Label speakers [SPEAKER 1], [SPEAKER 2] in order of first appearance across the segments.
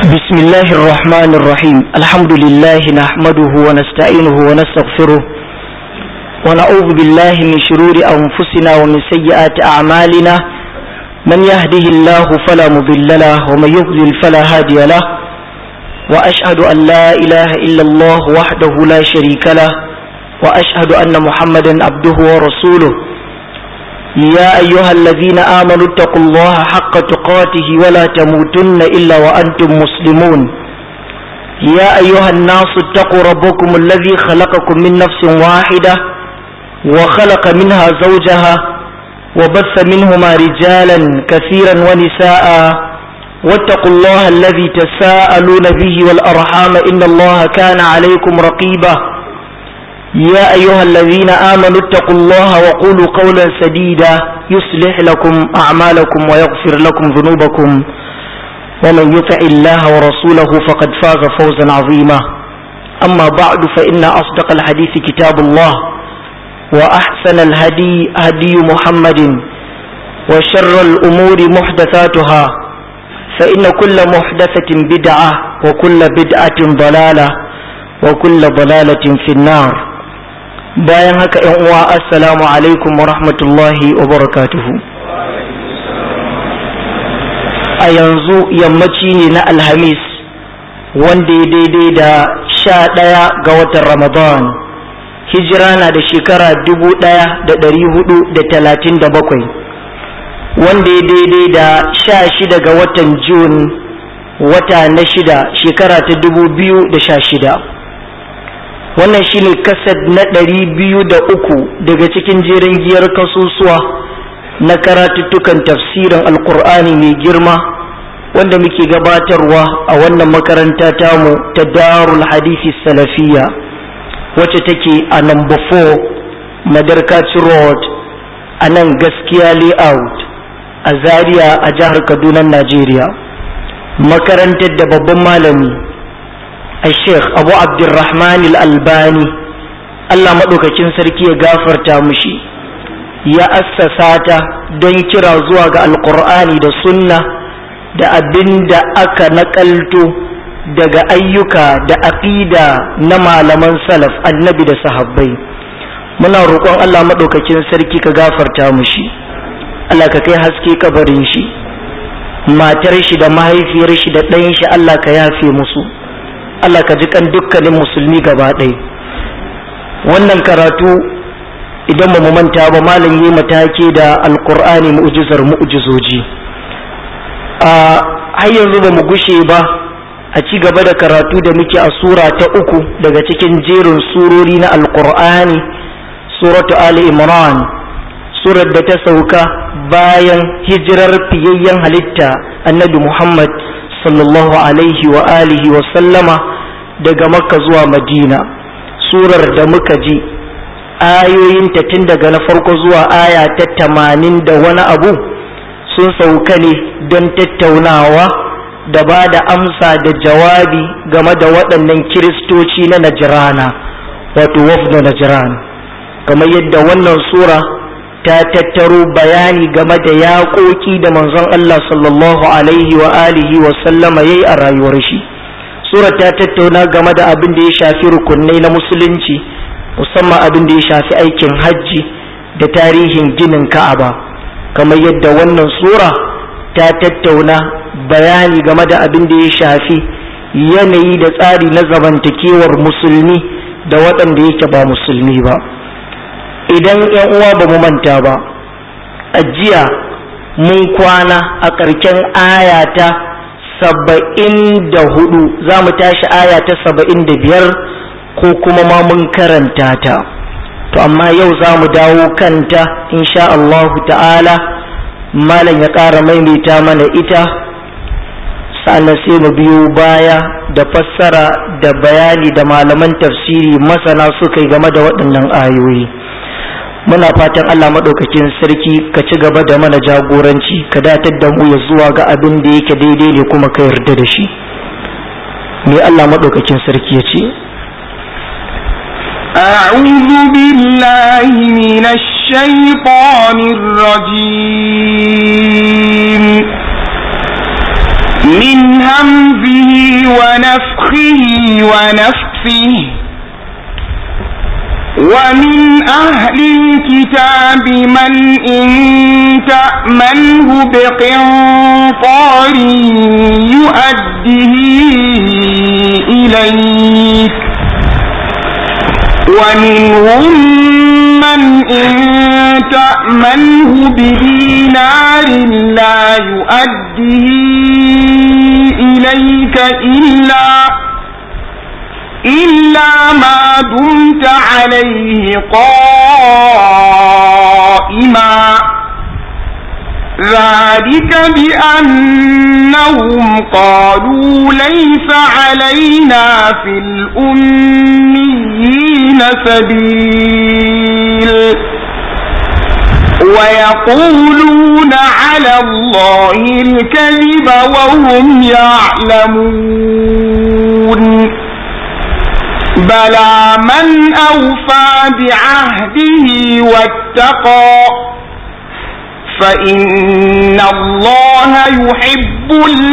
[SPEAKER 1] بسم الله الرحمن الرحيم الحمد لله نحمده ونستعينه ونستغفره ونعوذ بالله من شرور أنفسنا ومن سيئات أعمالنا من يهده الله فلا مضل له ومن يضلل فلا هادي له وأشهد أن لا إله إلا الله وحده لا شريك له وأشهد أن محمدا عبده ورسوله يا أيها الذين آمنوا اتقوا الله حق تقاته ولا تموتن إلا وأنتم مسلمون يا أيها الناس اتقوا ربكم الذي خلقكم من نفس واحدة وخلق منها زوجها وبث منهما رجالا كثيرا ونساء واتقوا الله الذي تساءلون به والأرحام إن الله كان عليكم رقيبا يا أيها الذين آمنوا اتقوا الله وقولوا قولا سديدا يصلح لكم أعمالكم ويغفر لكم ذنوبكم ومن يطع الله ورسوله فقد فاز فوزا عظيما أما بعد فإن أصدق الحديث كتاب الله وأحسن الهدي هدي محمد وشر الأمور محدثاتها فإن كل محدثة بدعة وكل بدعة ضلالة وكل ضلالة في النار bayan haka ‘yan uwa assalamu alaikum wa rahmatullahi wa barakatuhu a yanzu yammaci ne na alhamis wanda ya daidai da sha ɗaya ga watan ramadan hijira na da shekara dubu ɗaya da ɗari hudu da talatin da bakwai wanda ya daidai da sha shida ga watan jun wata na shida shekara ta dubu biyu da sha shida wannan shine kasad na ɗari biyu da uku daga cikin jerin giyar kasusuwa na karatuttukan tafsirin alkur'ani mai girma wanda muke gabatarwa a wannan makaranta tamu ta darul hadisi salafiya wacce take a number 4 madarkaci road a nan gaskiya layout a zaria a jihar kaduna najeriya makarantar da babban malami الشيخ أبو عبد الرحمن الألباني Allah maɗaukakin sarki ya gafarta mushi ya assasata don kira zuwa ga alkur'ani da sunna da abin da aka naƙalto daga ayyuka da aƙida na malaman salaf annabi da sahabbai muna roƙon Allah maɗaukakin sarki ka gafarta mushi Allah ka kai haske kabarin shi matar shi da mahaifiyar shi da ɗayan shi Allah ka yafe musu Allah ka ji kan dukkanin musulmi gaba ɗaya wannan karatu idan ba mu manta ba malam yi matake da alkur'ani mu'jizar mu'jizoji a har yanzu ba mu gushe ba a ci gaba da karatu da muke a sura ta uku daga cikin jerin surori na alkur'ani suratu ali imran surar da ta sauka bayan hijirar fiyayyen halitta annabi muhammad sallallahu alaihi wa alihi wa sallama daga makka zuwa madina surar da muka ji ayoyinta tun daga na farko zuwa aya ta tamanin da wani abu sun sauka ne don tattaunawa da ba da amsa da jawabi game da waɗannan kiristoci na najirana wato wafda najiran kamar yadda wannan sura ta tattaro bayani game da yaƙoƙi da manzon Allah sallallahu alaihi wa alihi wa sallama yayi a rayuwar shi sura ta tattauna game da abin da ya shafi rukunai na musulunci musamman abin da ya shafi aikin hajji da tarihin ginin Ka'aba kamar yadda wannan sura ta tattauna bayani game da abin da ya shafi yanayi da tsari na zamantakewar musulmi da waɗanda yake ba musulmi ba idan yan uwa ba mu manta ba a jiya mun kwana a ƙarshen aya ta saba'in da hudu za mu tashi aya ta saba'in da biyar ko kuma ma mun karanta ta to amma yau za mu dawo kanta insha Allah ta'ala malam ya ƙara maimaita mana ita sannan sai mu biyo baya da fassara da bayani da malaman tafsiri masana suka yi game da waɗannan ayoyi. muna fatan Allah maɗaukakin sarki ka ci gaba da mana jagoranci ka datar da mu ya zuwa ga abin da yake daidai ne kuma ka yarda da shi me Allah maɗaukakin sarki ya ce
[SPEAKER 2] أعوذ بالله من الشيطان الرجيم من همزه ونفخه ونفسه ومن أهل الكتاب من إن تأمنه بقنطار يؤده إليك ومنهم من إن تأمنه بدينار لا يؤده إليك إلا إلا ما دمت عليه قائما ذلك بأنهم قالوا ليس علينا في الأميين سبيل ويقولون على الله الكذب وهم يعلمون بلى من أوفى بعهده واتقى فإن الله يحب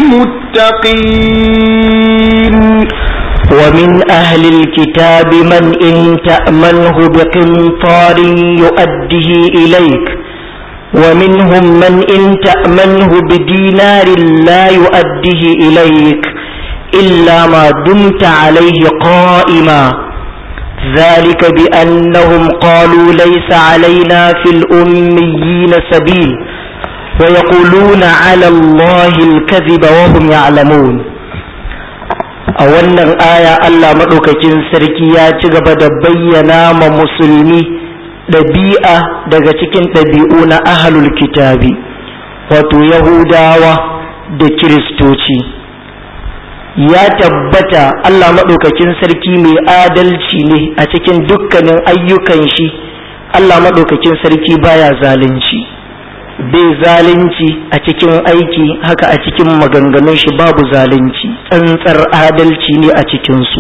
[SPEAKER 2] المتقين
[SPEAKER 1] ومن أهل الكتاب من إن تأمنه بقنطار يؤده إليك ومنهم من إن تأمنه بدينار لا يؤده إليك إلا ما دمت عليه قائما ذلك بأنهم قالوا ليس علينا في الأميين سبيل ويقولون على الله الكذب وهم يعلمون a wannan aya Allah maɗaukakin sarki ya ci gaba da bayyana ma musulmi ɗabi'a daga cikin ɗabi'u na ahalul kitabi wato yahudawa da kiristoci ya tabbata Allah maɗaukakin sarki mai adalci ne a cikin dukkanin ayyukan shi Allah maɗaukakin sarki baya zalunci bai zalunci a cikin aiki haka a cikin maganganun shi babu zalunci tsantsar adalci ne a cikinsu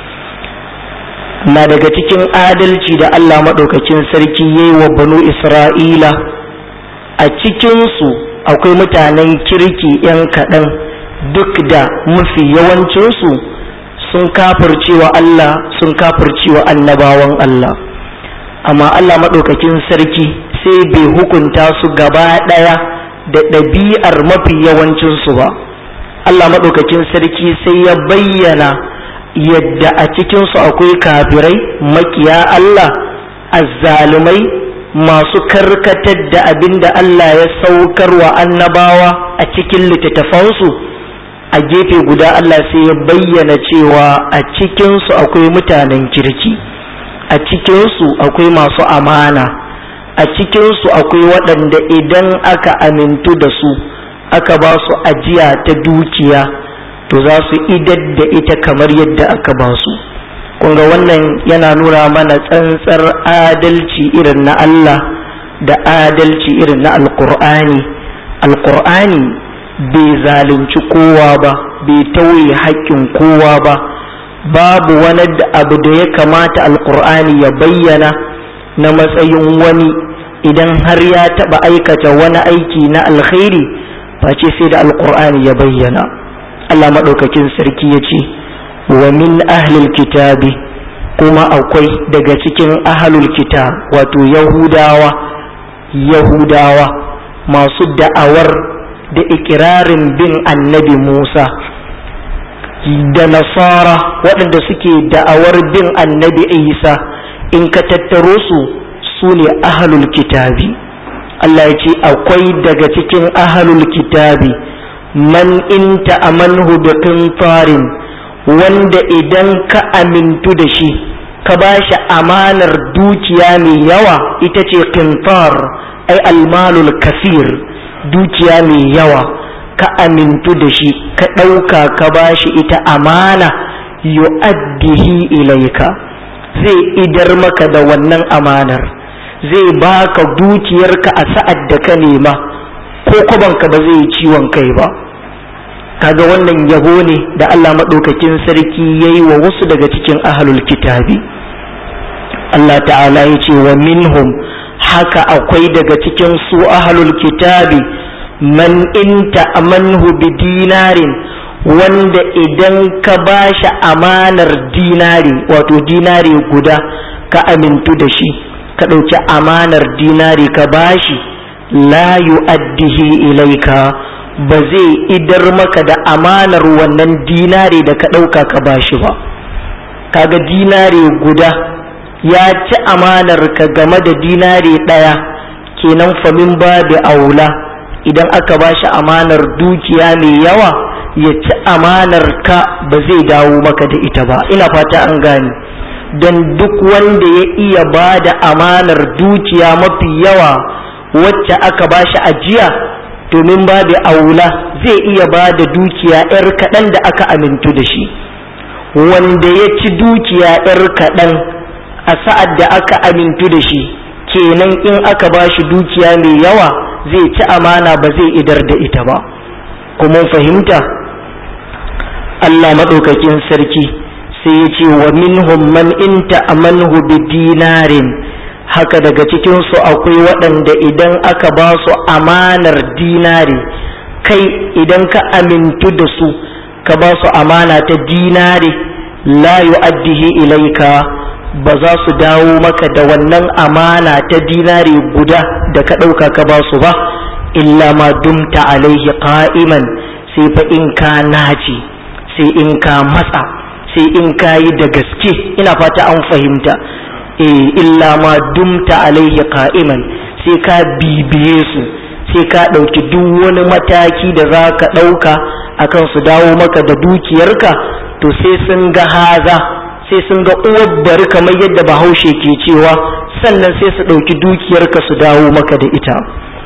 [SPEAKER 1] na daga cikin adalci da Allah maɗaukakin sarki ya yi wa banu Isra'ila a cikinsu akwai mutanen kirki ‘yan kaɗan duk da mafi yawancinsu sun kafircewa Allah sun kafircewa annabawan Allah amma Allah maɗaukakin sarki sai bai hukunta su gaba ɗaya da ɗabi'ar mafi yawancinsu ba Allah maɗaukakin sarki sai ya bayyana yadda a cikinsu akwai kafirai makiya Allah azzalumai masu karkatar da abin da Allah ya saukar wa annabawa a cikin littattafansu a gefe guda Allah sai ya bayyana cewa a cikinsu akwai mutanen kirki a cikinsu akwai masu amana a cikinsu akwai waɗanda idan aka amintu da su aka ba su ajiya ta dukiya to za su idar da ita kamar yadda aka ba su kunga wannan yana nuna mana tsantsar adalci irin na Allah da adalci irin na alkur'ani alkur'ani bai zalunci kowa ba bai tauye haƙƙin kowa ba babu wani abu da ya kamata alkur'ani ya bayyana na matsayin wani idan har ya taɓa aikata wani aiki na alkhairi face sai da alkur'ani ya bayyana Allah maɗaukakin sarki ya ce wa min ahlil kitabi kuma akwai daga cikin ahlul kitab wato yahudawa yahudawa masu da'awar da ikirarin bin annabi musa da nasara waɗanda suke da'awar bin annabi isa in ka tattaro su su ne ahlul kitabi Allah ya ce akwai daga cikin ahlul kitabi man in ta'amanhu bi qintarin wanda idan ka amintu da shi ka ba shi amanar dukiya mai yawa ita ce qintar ai almalul kasir dukiya mai yawa ka amintu da shi ka ɗauka ka ba shi ita amana yu'addihi ilaika zai idar maka da wannan amanar zai baka dukiyarka a sa'ad da ka nema ko kubanka ba zai yi ciwon kai ba kaga wannan yabo ne da Allah maɗaukakin sarki ya yi wa wasu daga cikin ahalul kitabi Allah ta'ala ya ce wa minhum haka akwai daga cikin su ahalul kitabi man inta amanhu bi dinarin wanda idan ka bashi amanar dinari wato dinari guda ka amintu da shi ka ɗauki amanar dinari ka bashi la yu'addihi ilaika ba zai idar maka da amanar wannan dinari da ka ɗauka ka bashi ba kaga dinari guda ya ci amanar ka game da dinari ɗaya kenan famin babu aula idan aka bashi amanar dukiya mai yawa ya ci amanar ka ba zai dawo maka da ita ba ina fata an gane don duk wanda ya iya ba da amanar dukiya mafi yawa wacce aka bashi ajiya domin babu aula zai iya ba da dukiya 'yar kaɗan da aka amintu da shi wanda ya ci dukiya 'yar kaɗan a sa'ad da aka amintu da shi kenan in aka ba shi dukiya mai yawa zai ci amana ba zai idar da ita ba kuma fahimta Allah maɗaukakin sarki sai ya ce wa minhum man inta amanhu bi dinarin haka daga cikinsu akwai waɗanda idan aka ba su amanar dinari kai idan ka amintu da su ka ba su amana ta dinari la yu'addihi ilaika ba za su dawo maka da wannan amana ta dinari guda da ka ɗauka ka ba su ba illa ma dumta alaihi qa'iman sai fa in ka naci sai in ka matsa sai in ka yi da gaske ina fata an fahimta eh illa ma dumta alaihi qa'iman sai ka bibiye su sai ka ɗauki duk wani mataki da za ka ɗauka akan su dawo maka da dukiyarka to sai sun ga haza sai sun ga uwar bari kamar yadda bahaushe ke cewa sannan sai su ɗauki dukiyarka su dawo maka da ita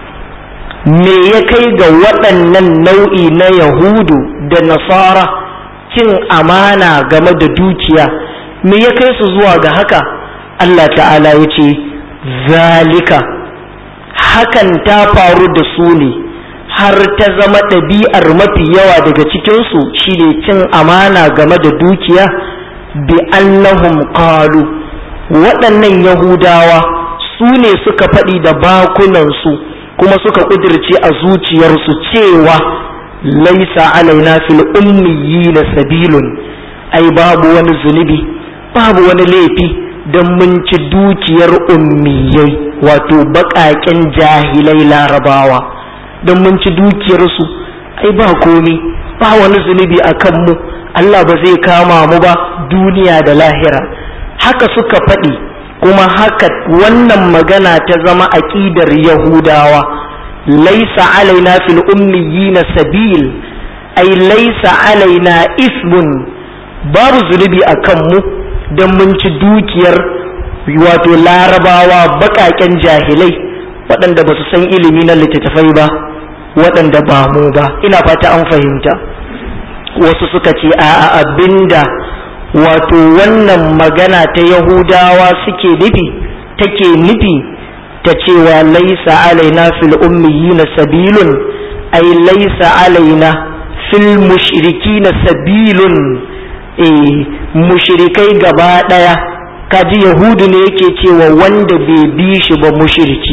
[SPEAKER 1] me ya kai ga waɗannan nau'i na yahudu da nasara cin amana game da dukiya me ya kai su zuwa ga haka Allah ta'ala ya ce zalika hakan ta faru da su ne har ta zama ɗabi'ar mafi yawa daga cikinsu shine cin amana game da dukiya bi annahum qalu waɗannan yahudawa su ne suka faɗi da bakunansu kuma suka ƙudirce a zuciyarsu cewa laisa alaina fil ummiyina sabilun ai babu wani zunubi babu wani laifi don mun ci dukiyar ummiyai wato baƙaƙen jahilai larabawa don mun ci dukiyarsu ai ba komi ba wani zunubi a kanmu Allah ba zai kama mu ba duniya da lahira haka suka faɗi kuma haka wannan magana ta zama aƙidar yahudawa laisa alaina fil ummiyina sabil ai laisa alaina ismun babu zunubi a kanmu don mun ci dukiyar wato larabawa baƙaƙen jahilai waɗanda ba su san ilimi na littattafai ba waɗanda ba mu ba ina fata an fahimta wasu suka ce a abinda wato wannan magana ta yahudawa suke nufi take nufi ta cewa laisa alaina fil ummiyina sabilun ai laisa alaina fil mushrikina sabilun eh mushrikai gaba daya kaji yahudu ne yake cewa wanda bai bi shi ba mushriki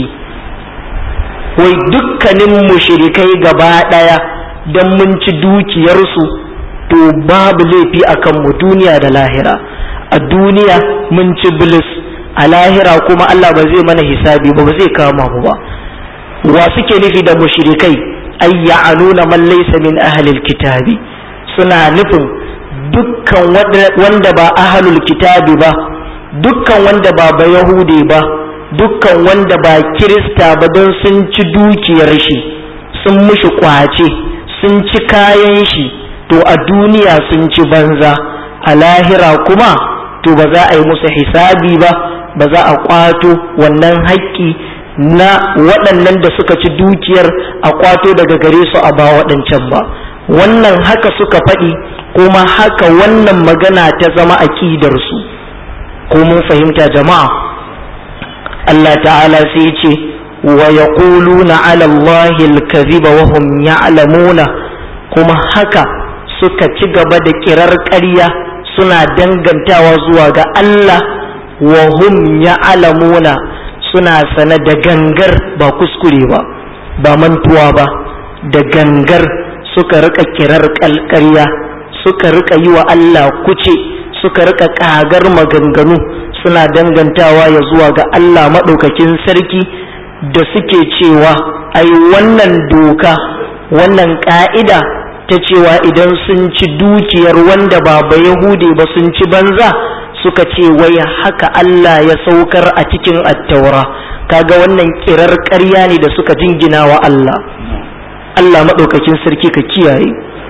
[SPEAKER 1] wai dukkanin mushrikai gaba daya dan mun ci dukiyarsu to babu laifi a kanmu duniya da lahira a duniya mun ci bilis a lahira kuma Allah ba zai mana hisabi ba ba zai kama mu ba wa suke nufi da mushrikai ay ya'aluna man laysa min ahlil kitabi suna nufin dukkan wanda ba ahlul kitabi ba dukkan wanda ba ba yahude ba dukkan wanda ba kirista ba don sun ci dukiyar shi sun mushi kwace sun ci kayan shi to a duniya sun ci banza a lahira kuma to ba za a yi musu hisabi ba ba za a kwato wannan haƙƙi na waɗannan da suka ci dukiyar a kwato daga gare su a ba waɗancan ba wannan haka suka faɗi kuma haka wannan magana ta zama aƙidarsu ko mun fahimta jama'a Allah ta'ala sai ce wa yaquluna 'ala Allahi al-kadhiba wa hum ya'lamuna kuma haka suka ci gaba da kirar ƙarya suna dangantawa zuwa ga Allah wa hum ya'lamuna suna sane da gangar ba kuskure ba ba mantuwa ba da gangar suka rika kirar kalkarya suka rika yi wa Allah kuce suka rika kagar maganganu suna dangantawa ya zuwa ga Allah maɗaukakin sarki da suke cewa ai wannan doka wannan ƙa'ida ta cewa idan sun ci dukiyar wanda ba ba Yahude ba sun ci banza suka ce wai haka Allah ya saukar a cikin attaura kaga wannan kirar ƙarya ne da suka jingina wa Allah Allah maɗaukakin sarki ka kiyaye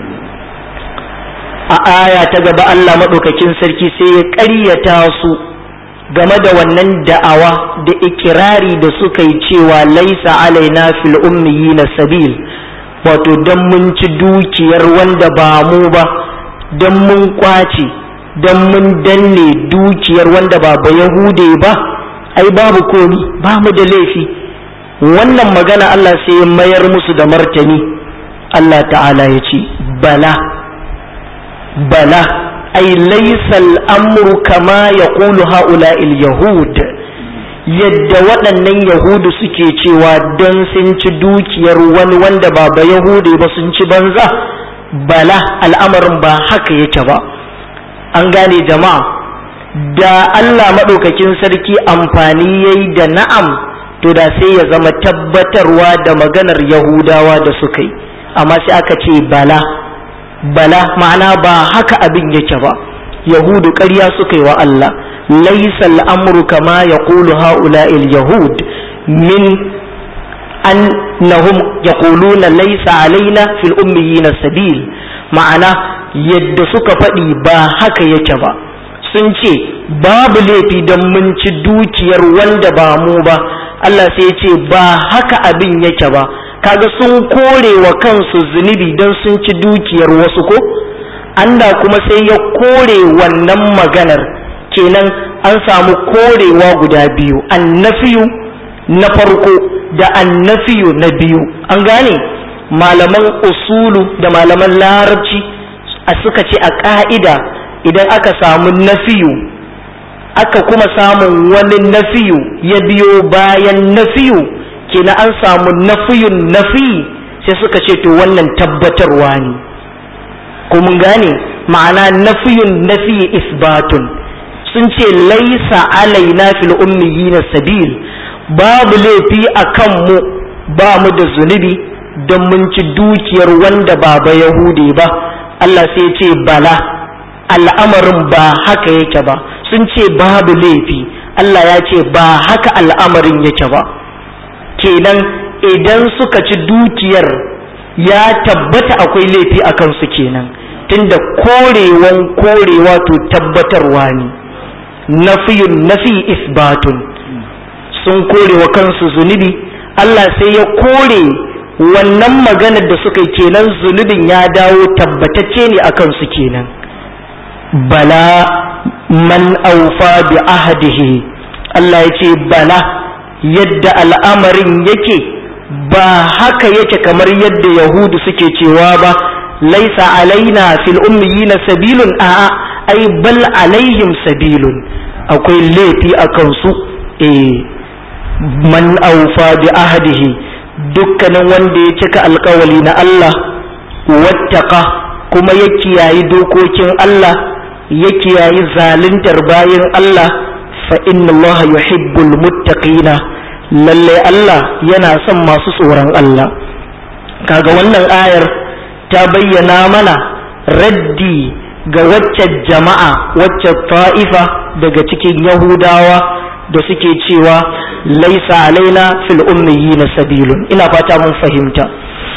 [SPEAKER 1] a aya ta gaba Allah maɗaukakin sarki sai ya ƙaryata su game da wannan da'awa da ikirari da suka yi cewa laisa alaina fil ummiyina sabil wato dan mun ci dukiyar wanda ba mu ba dan mun kwace dan mun danne dukiyar wanda ba ba yahude ba ai babu komi ba mu da laifi wannan magana Allah sai ya mayar musu da martani Allah ta'ala ya ce bala bala ai laysa al'amru kama yaqulu ha'ula'il yahud yadda waɗannan yahudu suke cewa don sun ci dukiyar wani wanda ba ba yahude ba sun ci banza bala al'amarin ba haka yake ba an gane jama'a da Allah maɗaukakin sarki amfani yayi da na'am to da sai ya zama tabbatarwa da maganar yahudawa da suka yi amma sai aka ce bala bala ma'ana ba haka abin yake ba yahudu ƙarya suka yi wa Allah laisa al'amru kama ya ƙulu ha'ula'il yahud min annahum yaquluna laisa alaina fil ummiyina sabil ma'ana yadda suka faɗi ba haka yake ba sun ce babu laifi don mun ci dukiyar wanda ba mu ba Allah sai ya ce ba haka abin yake ba kaga sun kore wa kansu zunubi don sun ci dukiyar wasu ko Allah kuma sai ya kore wannan maganar kenan an samu korewa guda biyu annafiyu na farko da annafiyu na biyu an gane malaman usulu da malaman larabci a suka ce a ƙa'ida idan aka samu nafiyu aka kuma samun wani nafiyu ya biyo bayan nafiyu kenan an samu nafiyun nafi sai suka ce to wannan tabbatarwa ne ko mun gane ma'ana nafiyun nafi isbatun sun ce laisa alaina fil ummiyina sabil babu laifi a kanmu ba mu da zunubi don mun ci dukiyar wanda ba ba yahudi ba Allah sai ce bala al'amarin ba haka yake ba sun ce babu laifi Allah ya ce ba haka al'amarin yake ba kenan idan suka ci dukiyar ya tabbata akwai laifi a kansu kenan tunda korewan korewa to tabbatarwa ne nafiyun nafi isbatun sun kore wa kansu zunubi Allah sai ya kore wannan maganar da suka yi kenan zunubin ya dawo tabbatacce ne a kansu kenan bala man aufa bi ahdihi Allah ya ce bala yadda al'amarin yake ba haka yake kamar yadda yahudu suke cewa ba laisa alaina fil ummiyina sabilun a'a ai bal alaihim sabilun akwai laifi a kansu eh man aufa bi ahdihi dukkanin wanda ya cika alkawali na Allah wattaka kuma ya kiyayi dokokin Allah ya kiyayi zaluntar bayan Allah fa inna Allah yuhibbul muttaqina lalle Allah yana son masu tsoron Allah kaga wannan ayar ta bayyana mana raddi ga wacce jama'a wacce ta'ifa daga cikin yahudawa da suke cewa laisa alaina fil ummiyina sabilun ina fata mun fahimta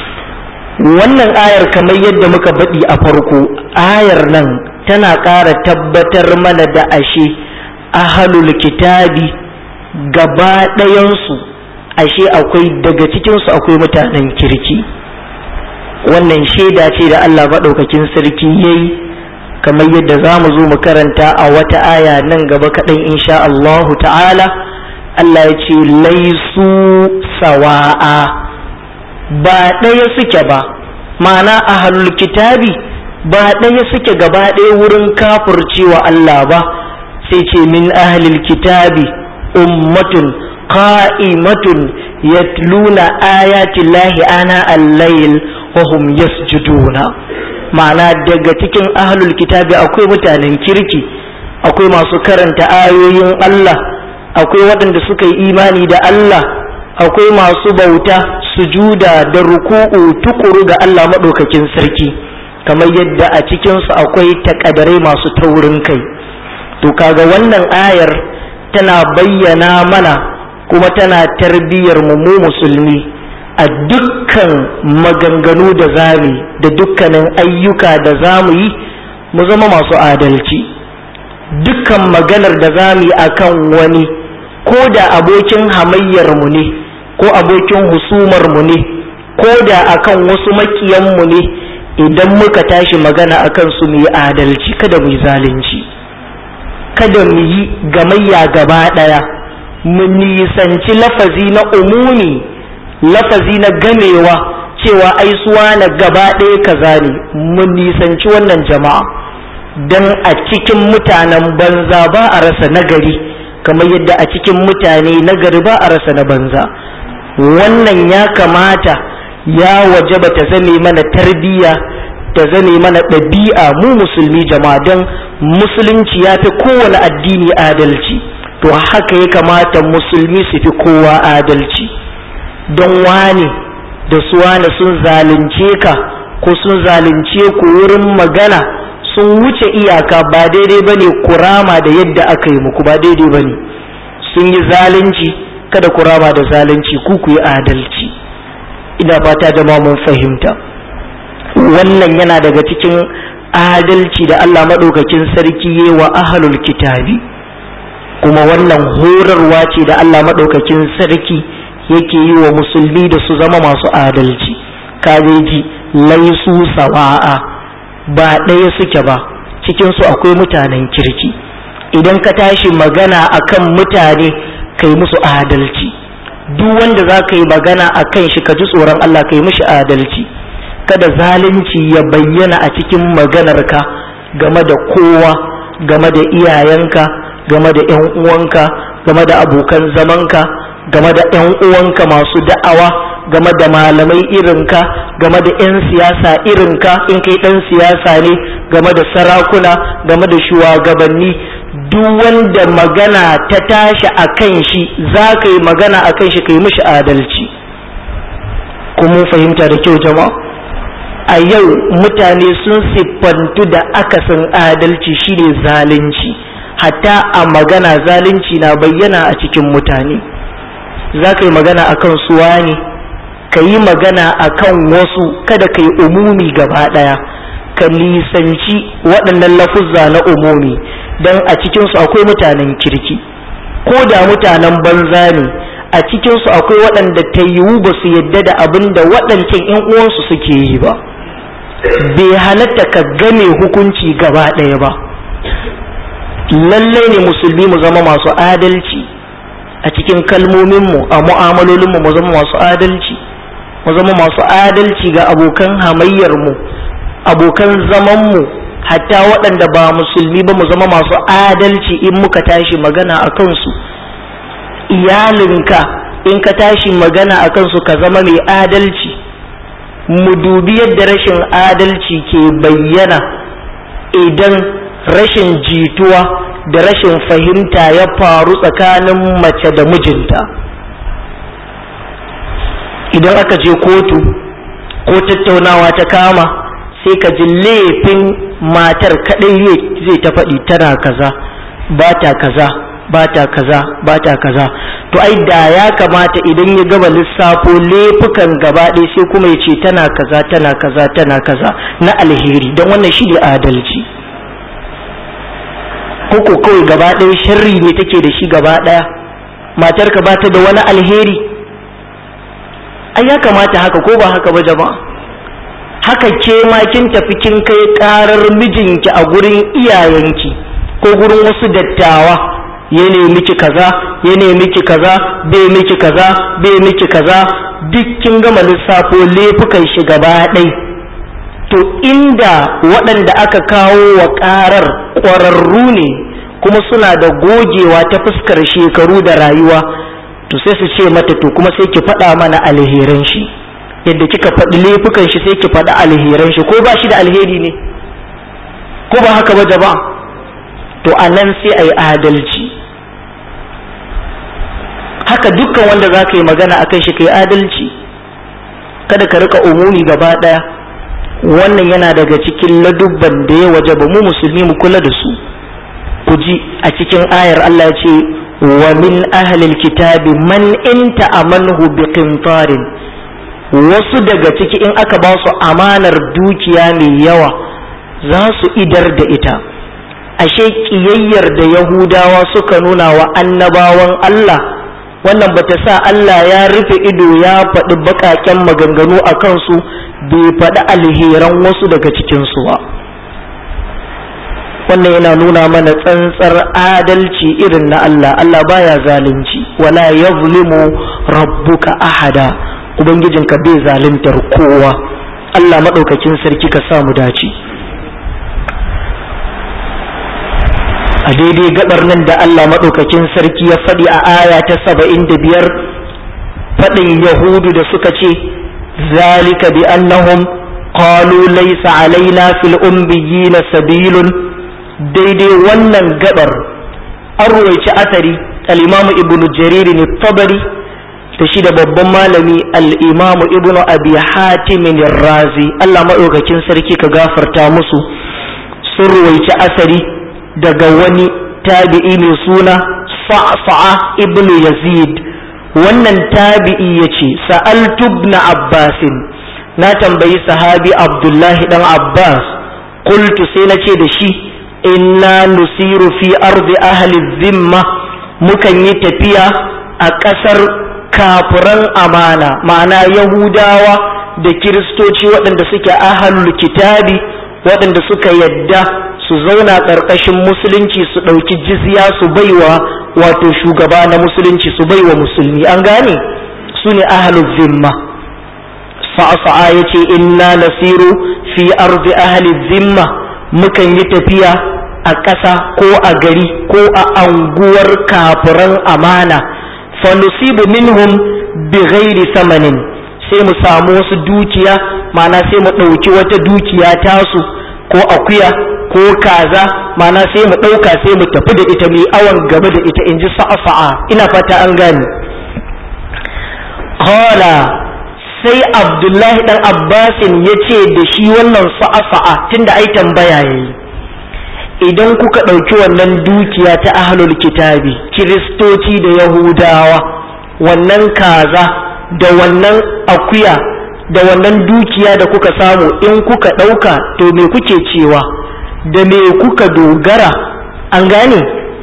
[SPEAKER 1] wannan ayar kamar yadda muka baɗi a farko ayar nan tana ƙara tabbatar mana da ashe ahalul kitabi gaba ɗayansu ashe akwai daga cikinsu akwai mutanen kirki wannan shaida ce da Allah maɗaukakin sarki ya yi kamar yadda za mu zo mu karanta a wata aya nan gaba kaɗan insha Allahu ta'ala Allah ya ce laisu sawa'a ba ɗaya suke ba ma'ana a kitabi ba ɗaya suke gaba ɗaya wurin kafurcewa Allah ba sai ce min ahlil kitabi ummatun qa'imatun yatluna ayati llahi ana al-layl wa hum yasjuduna ma'ana daga cikin ahlul kitabi akwai mutanen kirki akwai masu karanta ayoyin Allah akwai waɗanda suka yi imani da Allah akwai masu bauta sujuda da ruku'u tukuru ga Allah maɗaukakin sarki kamar yadda a cikinsu akwai takadarai masu taurin kai to kaga wannan ayar tana bayyana mana kuma tana tarbiyyar mu mu musulmi a dukkan maganganu da zami da dukkanin ayyuka da zamu yi mu zama masu adalci dukkan maganar da zamu yi akan wani ko da abokin hamayyar mu ne ko abokin husumar mu ne ko da akan wasu makiyan mu ne idan muka tashi magana akan su mu yi adalci kada mu yi zalunci kada mu yi gamayya gaba ɗaya mu nisanci lafazi na umumi lafazi na gamewa cewa ai suwa na gaba ɗaya kaza ne mu nisanci wannan jama'a don a cikin mutanen banza ba a rasa nagari kamar yadda a cikin mutane nagari ba a rasa na banza wannan ya kamata ya wajaba ta zame mana tarbiyya ta zame mana ɗabi'a mu musulmi jama'a don musulunci ya fi kowane addini adalci to haka ya kamata musulmi su fi kowa adalci don wane da su wane sun zalunce ka ko sun zalunce ku wurin magana sun wuce iyaka ba daidai ba ne kurama da yadda aka yi muku ba daidai ba ne sun yi zalunci kada kurama da zalunci ku ku yi adalci ina fata da mun fahimta wannan yana daga cikin adalci da Allah maɗaukakin sarki yi wa ahalul kitabi kuma wannan horarwa ce da Allah maɗaukakin sarki yake yi wa musulmi da su zama masu adalci kabeji laisu sawa'a ba ɗaya suke ba cikinsu akwai mutanen kirki idan ka tashi magana akan mutane kai musu adalci duk wanda za ka yi magana a kan shi ka ji tsoron Allah ka yi mishi adalci kada zalunci ya bayyana a cikin maganarka game da kowa game da iyayenka game da 'yan uwanka game da abokan zamanka game da 'yan uwanka masu da'awa game da malamai irinka game da 'yan siyasa irinka in kai ɗan siyasa ne game da sarakuna game da shugabanni duk wanda magana ta tashi a kan shi za ka yi magana a kan shi ka yi mishi adalci kuma fahimta da kyau jama'a a yau mutane sun siffantu da akasin adalci shine zalunci hatta a magana zalunci na bayyana a cikin mutane za ka yi magana a kan suwa ne ka yi magana a kan wasu kada ka yi umumi gaba ɗaya ka nisanci waɗannan lafuzza na umumi don a cikinsu akwai mutanen kirki ko da mutanen banza ne a cikinsu akwai waɗanda ta yiwu ba su yadda da abin da waɗancan 'yan uwansu suke yi ba bai halatta ka game hukunci gaba ɗaya ba lallai ne musulmi mu zama masu adalci a cikin kalmominmu a mu'amalolinmu mu zama masu adalci mu zama masu adalci ga abokan hamayyarmu abokan zamanmu hatta waɗanda ba musulmi ba mu zama masu adalci in muka tashi magana a kansu iyalinka in ka tashi magana a kansu ka zama mai adalci mu dubi yadda rashin adalci ke bayyana idan rashin jituwa da rashin fahimta ya faru tsakanin mace da mijinta idan aka je kotu ko tattaunawa ta kama sai ka ji laifin matar kadai zai ta faɗi tana kaza ba ta kaza ba ta kaza ba ta kaza to ai da ya kamata idan ya gaba lissafo laifukan gaba ɗaya sai kuma ya ce tana kaza tana kaza tana kaza na alheri don wannan shi ne adalci koko kawai gaba ɗaya sharri ne take da shi gaba ɗaya matarka ba ta da wani alheri ai ya kamata haka ko ba haka ba jama'a haka ke ma kin tafi kin kai karar mijinki a gurin iyayenki ko gurin wasu dattawa ya nemi ki kaza ya nemi ki kaza bai miki kaza bai miki kaza duk kin gama lissafo laifukan shi gaba ɗai to inda waɗanda aka kawo wa ƙarar ƙwararru ne kuma suna da gogewa ta fuskar shekaru da rayuwa to sai su ce mata to kuma sai ki faɗa mana alheran shi yadda kika faɗi laifukan shi sai ki faɗi alheran shi ko ba shi da alheri ne ko ba haka ba jama'a to a nan sai a yi adalci haka dukkan wanda za ka yi magana a kan shi ka yi adalci kada ka rika umumi gaba ɗaya wannan yana daga cikin ladubban da ya waje ba mu musulmi mu kula da su ku ji a cikin ayar Allah ya ce wa min ahlil kitabi man inta amanhu bi qintarin wasu daga ciki in aka ba su amanar dukiya mai yawa za su idar da ita ashe kiyayyar da yahudawa suka nuna wa annabawan Allah wannan bata sa Allah ya rufe ido ya faɗi baƙaƙen maganganu a kansu bai faɗi alheran wasu daga cikinsu ba wannan yana nuna mana tsantsar adalci irin na Allah Allah baya zalunci wala yazlimu rabbuka ahada ubangijinka bai zaluntar kowa Allah maɗaukakin sarki ka sa mu dace a daidai gabar nan da Allah maɗaukakin sarki ya faɗi a aya ta saba'in da biyar faɗin yahudu da suka ce zalika bi annahum qalu laysa alaina fil ummiyina sabilun daidai wannan gabar an ruwaici asari al-imamu ibnu jarir ne tabari da shi da babban malami al-imamu ibnu abi hatim razi Allah maɗaukakin sarki ka gafarta musu sun ruwaici asari daga wani tabi'i mai suna sa'sa'a ibnu yazid wannan tabi'i yace sa'altu ibn abbasin na tambayi sahabi abdullahi dan abbas qultu sai na ce da shi inna nusiru fi ardi ahli zimma mukan yi tafiya a ƙasar kafiran amana ma'ana yahudawa da kiristoci waɗanda suke ahlul kitabi waɗanda suka yadda su zauna ƙarƙashin musulunci su ɗauki jizya su baiwa wato shugaba na musulunci su baiwa musulmi an gane su ne ahlul zimma sa'asa'a ya ce inna nasiru fi ardi ahli zimma mukan yi tafiya a ƙasa ko a gari ko a anguwar kafiran amana fa nusibu minhum bi ghairi samanin sai mu samu wasu dukiya ma'ana sai mu ɗauki wata dukiya tasu ko akuya ko kaza mana sai mu ɗauka sai mu tafi da ita mu awon gaba da ita in ji sa'a ina fata an gane Kola sai abdullahi ɗan abbasin ya ce da shi wannan sa'a tunda ai tambaya ya yi idan kuka ɗauki wannan dukiya ta ahlul kitabi kiristoci da yahudawa wannan kaza da wannan akuya da wannan dukiya da kuka samu in kuka ɗauka to me kuke cewa da me kuka dogara an gane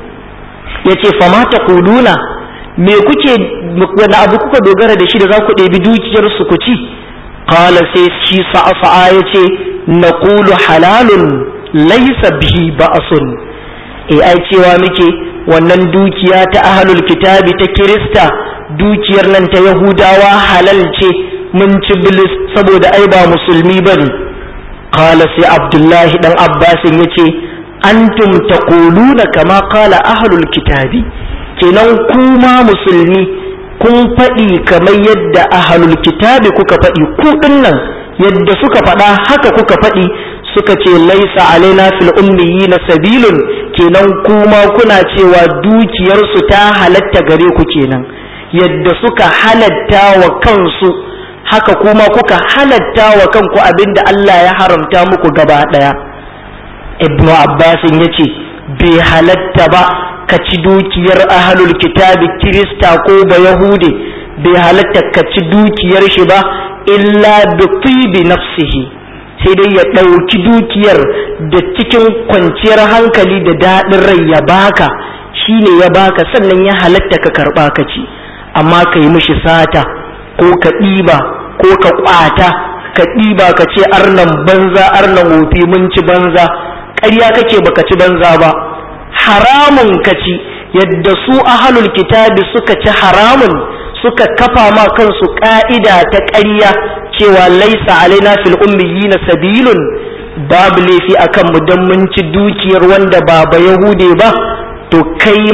[SPEAKER 1] ya ce famata kuluna me kuke wani abu kuka dogara da shi da za ku ɗebi dukiyar su ku ci kala sai shi sa'a ya ce na kulu halalun laisa bihi ba'asun e ai cewa muke wannan dukiya ta ahlul kitabi ta kirista dukiyar nan ta yahudawa halal ce mun ci bilis saboda ai ba musulmi bane qala sai abdullahi dan abbasin yace antum taquluna kama qala ahlul kitabi kenan kuma musulmi kun faɗi kamar yadda ahlul kitabi kuka faɗi ku dinnan yadda suka faɗa haka kuka faɗi suka ce laisa alaina fil ummiyina sabilun kenan kuma kuna cewa dukiyarsu ta halatta gare ku kenan yadda suka halatta wa kansu haka kuma kuka halatta wa kanku abinda Allah ya haramta muku gaba ɗaya ibnu abbasin ya ce bai halatta ba ka ci dukiyar ahalul kitabi kirista ko ba yahude bai halatta ka ci dukiyar shi ba illa bi tibi nafsihi sai dai ya ɗauki dukiyar da cikin kwanciyar hankali da daɗin rai ya baka shine ya baka sannan ya halatta ka karɓa ka ci amma ka yi mishi sata ko ka ɗiba ko ka ƙwata ka ɗiba ka ce arnan banza arnan wofi mun ci banza ƙarya kake baka ci banza ba haramun ka ci yadda su ahalul kitabi suka ci haramun suka kafa ma kansu ƙa'ida ta ƙarya cewa laisa alaina fil ummiyina sabilun babu laifi akan mu dan mun ci dukiyar wanda ba ba yahude ba to kai ma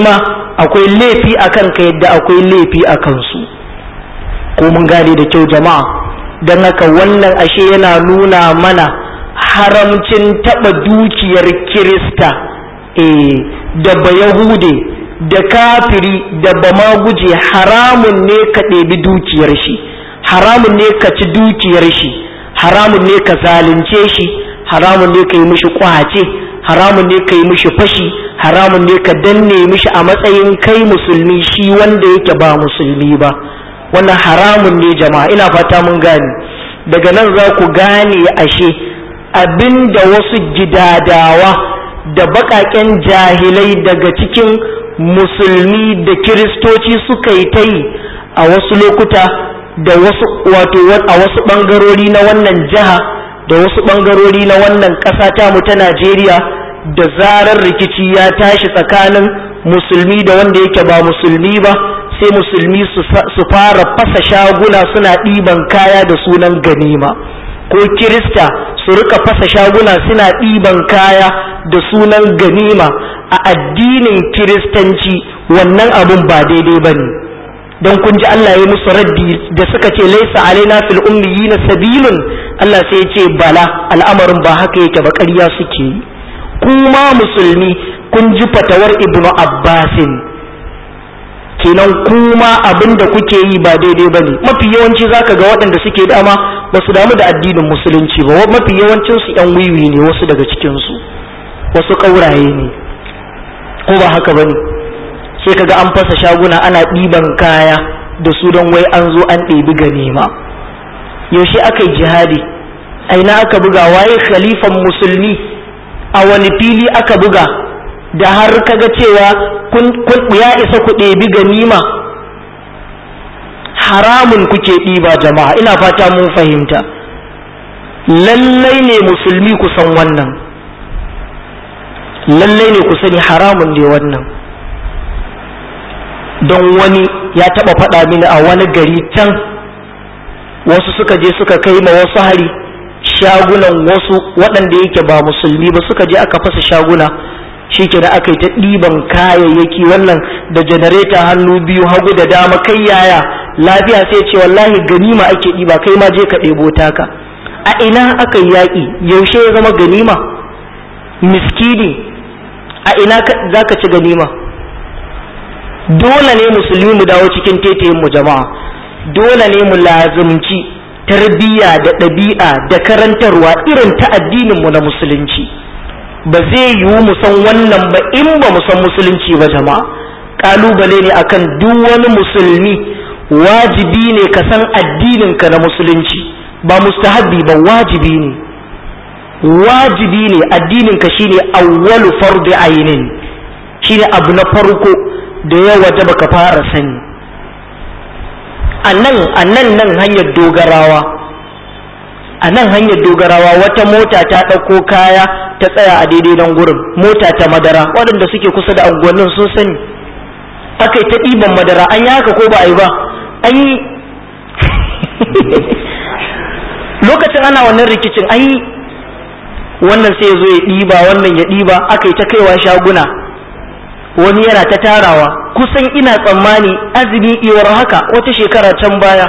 [SPEAKER 1] akwai laifi a kanka yadda akwai laifi a kansu ko mun gane da kyau jama'a don haka wannan ashe yana nuna mana haramcin taɓa dukiyar kirista eh da bayahude da kafiri da bamaguje haramun ne ka ɗebi dukiyar shi haramun ne ka ci dukiyar shi haramun ne ka zalunce shi haramun ne ka yi mishi kwace haramun ne ka yi mishi fashi haramun ne ka danne mishi a matsayin kai musulmi shi wanda yake ba musulmi ba wannan haramun ne jama'a ina fata mun gane daga nan za ku gane ashe abinda wasu gidadawa da baƙaƙen jahilai daga cikin musulmi da kiristoci suka yi ta yi a wasu lokuta da wasu wato a wasu ɓangarori na wannan jiha da wasu ɓangarori na wannan ƙasa tamu ta najeriya da zarar rikici ya tashi tsakanin musulmi da wanda yake ba musulmi ba sai musulmi su fara fasa shaguna suna ɗiban kaya da sunan ganima ko kirista su rika fasa shaguna suna ɗiban kaya da sunan ganima a addinin kiristanci wannan abun ba daidai ba ne don kun ji Allah ya musu raddi da suka ce laisa alaina fil ummiyina sabilun Allah sai ya ce bala al'amarin ba haka yake ba ƙarya suke yi kuma musulmi kun ji fatawar ibnu abbasin kenan kuma abin da kuke yi ba daidai ba ne mafi yawanci zaka ga waɗanda suke dama ba su damu da addinin musulunci ba mafi yawancin su yan wiwi ne wasu daga cikinsu wasu ƙauraye ne ko ba haka ba ne sai kaga an fasa shaguna ana ɗiban kaya da su don wai an zo an ɗebi ganima yaushe aka yi jihadi aina aka buga waye khalifan musulmi a wani fili aka buga da har kaga cewa kun ya isa ku ɗebi ganima haramun kuke ɗiba jama'a ina fata mun fahimta lallai ne musulmi ku san wannan lallai ne ku sani haramun ne wannan don wani ya taɓa faɗa mini a wani gari can wasu suka je suka kai ma wasu hari shagunan wasu waɗanda yake ba musulmi ba suka je aka fasa shaguna shi ke da aka yi ta ɗiban kayayyaki wannan da janareta hannu biyu hagu da dama kai yaya lafiya sai ce wallahi ganima ake ɗiba kai ma je ka ɗebo taka a ina aka yi yaƙi yaushe ya zama ganima miskini a ina za ka ci ganima dole ne musulmi mu dawo cikin tetayen mu jama'a dole ne mu lazumci tarbiyya da ɗabi'a da karantarwa irin ta addinin mu na musulunci ba zai yiwu mu san wannan ba in ba mu san musulunci ba jama'a kalubale ne akan duk wani musulmi wajibi ne ka san addinin ka na musulunci ba mustahabbi ba wajibi ne wajibi ne addinin ka shine awwalu fardi ainin shine abu na farko da ya waje baka fara sani a nan a nan nan hanyar dogarawa a nan hanyar dogarawa wata mota ta ɗauko kaya ta tsaya a daidai nan gurin mota ta madara waɗanda suke kusa da unguwannin sun sani aka yi ta ɗiban madara an yi haka ko ba a yi ba an yi lokacin ana wannan rikicin an yi wannan sai ya zo ya ɗiba wannan ya ɗiba aka yi ta kaiwa shaguna wani yana ta tarawa kusan ina tsammani azumi iwar haka wata shekara can baya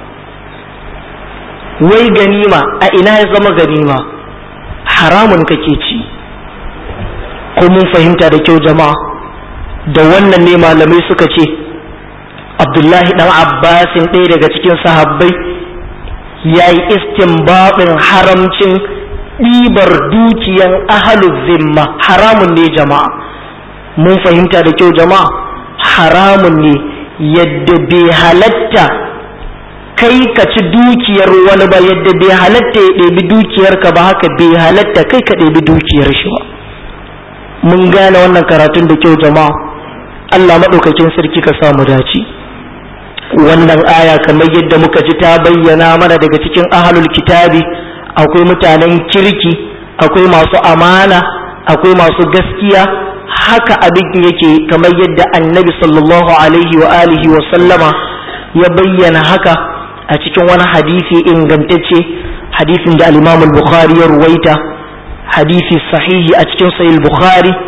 [SPEAKER 1] wai ganima a ina ya zama ganima haramun kake ci ko mun fahimta da kyau jama'a da wannan ne malamai suka ce abdullahi dan abbasin ɗaya daga cikin sahabbai ya yi istinbabin haramcin ɗibar dukiyan ahalu zimma haramun ne jama'a mun fahimta da kyau jama'a haramun ne yadda bai halatta kai ka ci dukiyar wani ba yadda bai halatta ya ɗebi dukiyarka ba haka bai halatta kai ka ɗebi dukiyar shi ba mun gane wannan karatun da kyau jama'a Allah maɗaukakin sarki ka samu dace wannan aya kamar yadda muka ji ta bayyana mana daga cikin ahalul kitabi akwai mutanen kirki akwai masu amana akwai masu gaskiya haka abin yake kamar yadda annabi sallallahu alaihi wa alihi wa sallama ya bayyana haka a cikin wani hadisi ingantacce hadisin da al-imam al-bukhari ya ruwaita hadisi sahihi a cikin sahih bukhari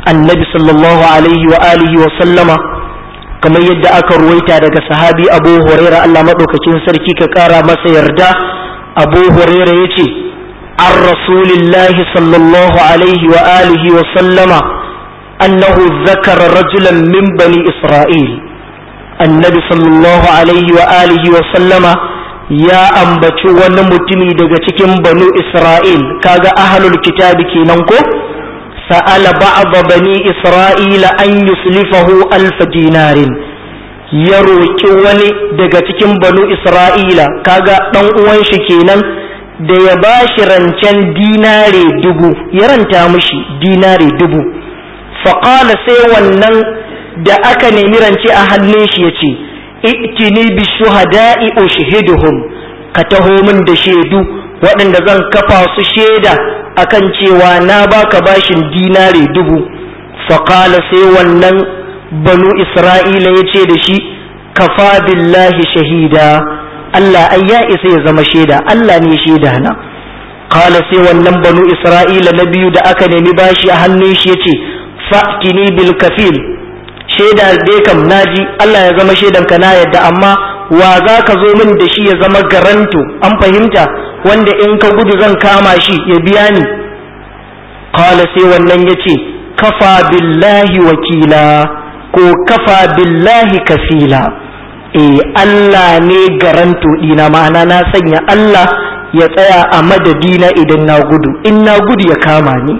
[SPEAKER 1] annabi sallallahu alaihi wa alihi wa sallama kamar yadda aka ruwaita daga sahabi abu huraira Allah maɗaukakin sarki ka ƙara masa yarda abu huraira ya ce an rasulillahi sallallahu alaihi wa alihi wa sallama annahu zakara rajulan min bani isra'il annabi sallallahu alaihi wa alihi wa sallama ya ambaci wani mutumi daga cikin banu isra'il kaga ahlul kitabi kenan ko sa'ala ba'da bani isra'ila an yuslifahu alf dinarin ya roki wani daga cikin banu isra'ila kaga dan uwan shi kenan da ya bashi rancen dinare dubu ya ranta mishi dinare dubu faqala sai wannan da aka nemi rance a hannun shi yace i'tini bi shuhada'i ushhiduhum ka taho min da shaidu waɗanda zan kafa su shaida akan cewa na baka bashin dinare dubu faƙala sai wannan banu isra'ila ya ce da shi kafa billahi shahida Allah ai ya isa ya zama shaida Allah ne shaida na kala sai wannan banu isra'ila na biyu da aka nemi bashi a hannun shi ya ce fa'tini bil kafil shaida dai kam naji Allah ya zama shaidan ka na yadda amma wa za ka zo min da shi ya zama garanto an fahimta wanda in ka gudu zan kama shi ya biya ni qala sai wannan yace kafa billahi wakila ko kafa billahi kafila eh Allah ne garanto dina ma'ana na sanya Allah ya tsaya a madadina idan na gudu in na gudu ya kama ni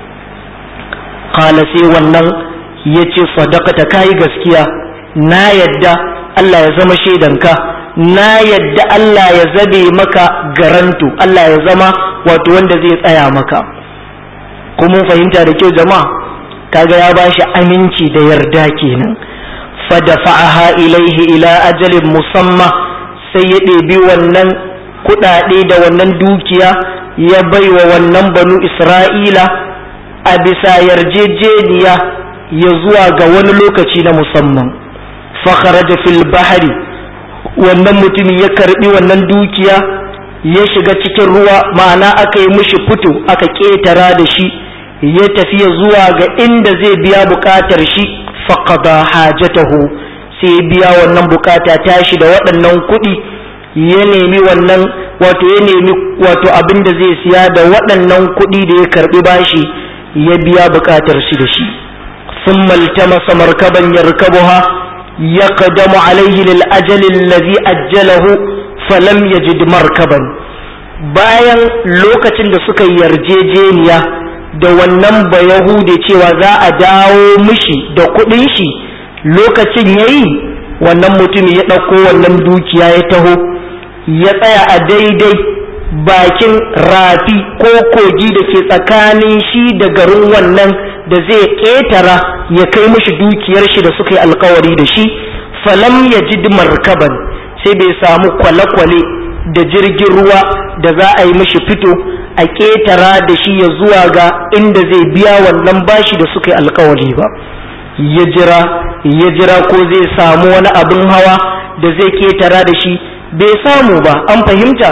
[SPEAKER 1] qala sai wannan yace sadaqata kai gaskiya na yadda Allah ya zama shaidanka na yadda Allah ya zabe maka garanto Allah ya zama wato wanda zai tsaya maka kuma fahimta da kyau jama'a kaga ya bashi aminci da yarda kenan fadafa'aha ilaihi ila ajalin musamma sai ya ɗebi wannan kuɗaɗe da wannan dukiya ya baiwa wannan banu isra'ila a bisa yarjejeniya ya zuwa ga wani lokaci na musamman fakharaja fil bahari wannan mutumin ya karbi wannan dukiya ya shiga cikin ruwa ma'ana aka yi mishi fito aka ƙetara da shi ya tafiya zuwa ga inda zai biya bukatar shi faqada hajatahu sai biya wannan bukata tashi da waɗannan kuɗi ya nemi wannan wato ya nemi wato abin da zai siya da waɗannan kuɗi da ya karbi bashi ya biya bukatar shi da shi ثم التمس مركبا يركبها يقدم عليه للأجل الذي أجله فلم يجد مركبا bayan lokacin da suka yarjejeniya da wannan ba Yahude cewa za a dawo mishi da kuɗin shi lokacin ya yi wannan mutum ya ɗauko wannan dukiya ya taho ya tsaya a daidai bakin rafi ko kogi da ke tsakanin shi da garin wannan da zai ƙetara ya kai mishi dukiyar shi da suka yi alkawari da shi falam ya ji markaban sai bai samu kwale-kwale da jirgin ruwa da za a yi mishi fito a ƙetara da shi ya zuwa ga inda zai biya wannan bashi da suka yi alkawari ba ya jira ya jira ko zai samu wani abin hawa da zai ƙetara da shi bai samu ba an fahimta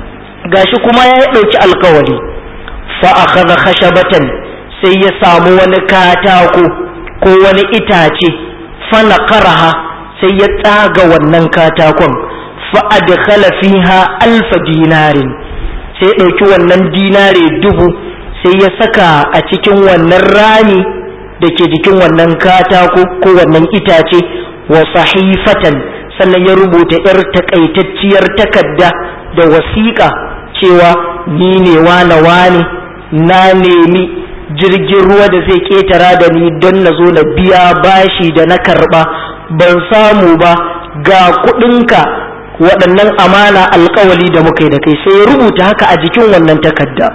[SPEAKER 1] gashi kuma ya ɗauki alkawari fa akhadha khashabatan sai ya samu wani katako ko wani itace fa naqaraha sai ya tsaga wannan katakon fa adkhala fiha alf dinarin sai ɗauki wannan dinare dubu sai ya saka a cikin wannan rami da ke jikin wannan katako ko wannan itace wa sahifatan sannan ya rubuta 'yar takaitacciyar takarda da wasiƙa cewa ni ne wane wane na nemi jirgin ruwa da zai ketara da ni don na zo na biya bashi da na karba ban samu ba ga kudinka waɗannan amana alkawali da muka yi da kai sai ya rubuta haka a jikin wannan takarda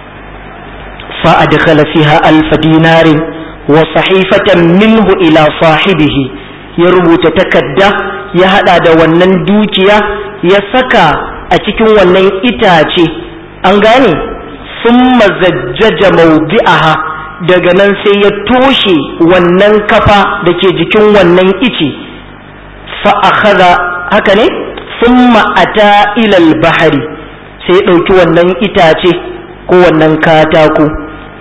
[SPEAKER 1] fa'adkhala fiha alfa dinarin wa sahifatan minhu ila sahibihi ya rubuta takarda ya hada da wannan dukiya ya saka a cikin wannan itace an gane sun mazajjaja maudi'aha daga nan sai ya toshe wannan kafa da ke jikin wannan ice fa'akaza haka ne sun ma'ata ilal bahari sai ya ɗauki wannan itace ko wannan katako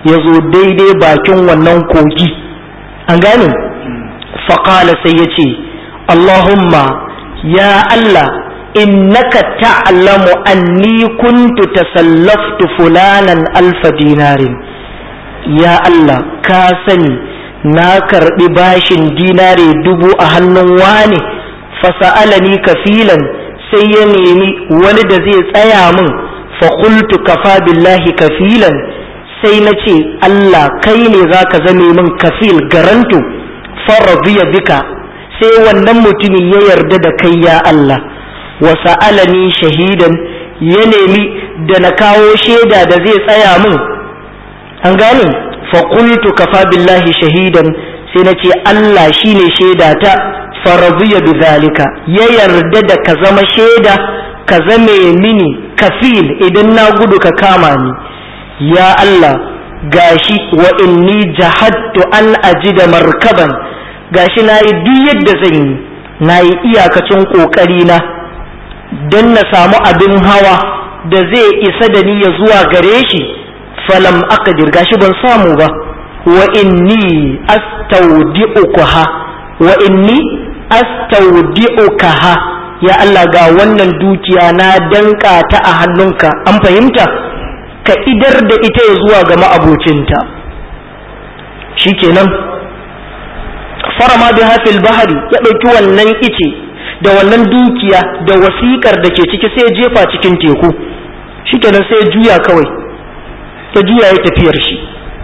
[SPEAKER 1] ya zo daidai bakin wannan kogi an gane faƙala sai ya ce allahumma ya allah innaka ta'lamu anni kuntu tasallaftu fulanan alfa dinarin ya allah ka sani na karɓi bashin dinare dubu a hannun wane fasa'alani kafilan sai ya nemi wani da zai tsaya min faƙultu kafa billahi kafilan sai na ce Allah kai ne za ka zame min kafil garantu faradiya bika sai wannan mutumin ya yarda da kai ya Allah wa sa'alani shahidan ya nemi da na kawo shaida da zai tsaya min an gane faƙultu kafa billahi shahidan sai na ce Allah shine shaida ta faradiya bi zalika ya yarda da ka zama shaida ka zame mini kafil idan na gudu ka kama ni ya Allah gashi wa inni jahadtu an ajida markaban gashi na yi duk yadda zan yi na yi iyakacin ƙoƙari na don na samu abin hawa da zai isa da ni ya zuwa gare shi falam aqdir gashi ban samu ba wa inni astaudi'ukaha wa inni astaudi'ukaha ya Allah ga wannan dukiya na danka ta a hannunka an fahimta ka idar da ita ya zuwa ga ma'abocinta shikenan farama bi hafil bahari ya ɗauki wannan ice da wannan dukiya da wasiƙar da ke ciki sai ya jefa cikin teku shikenan sai ya juya kawai ya juya ya tafiyar shi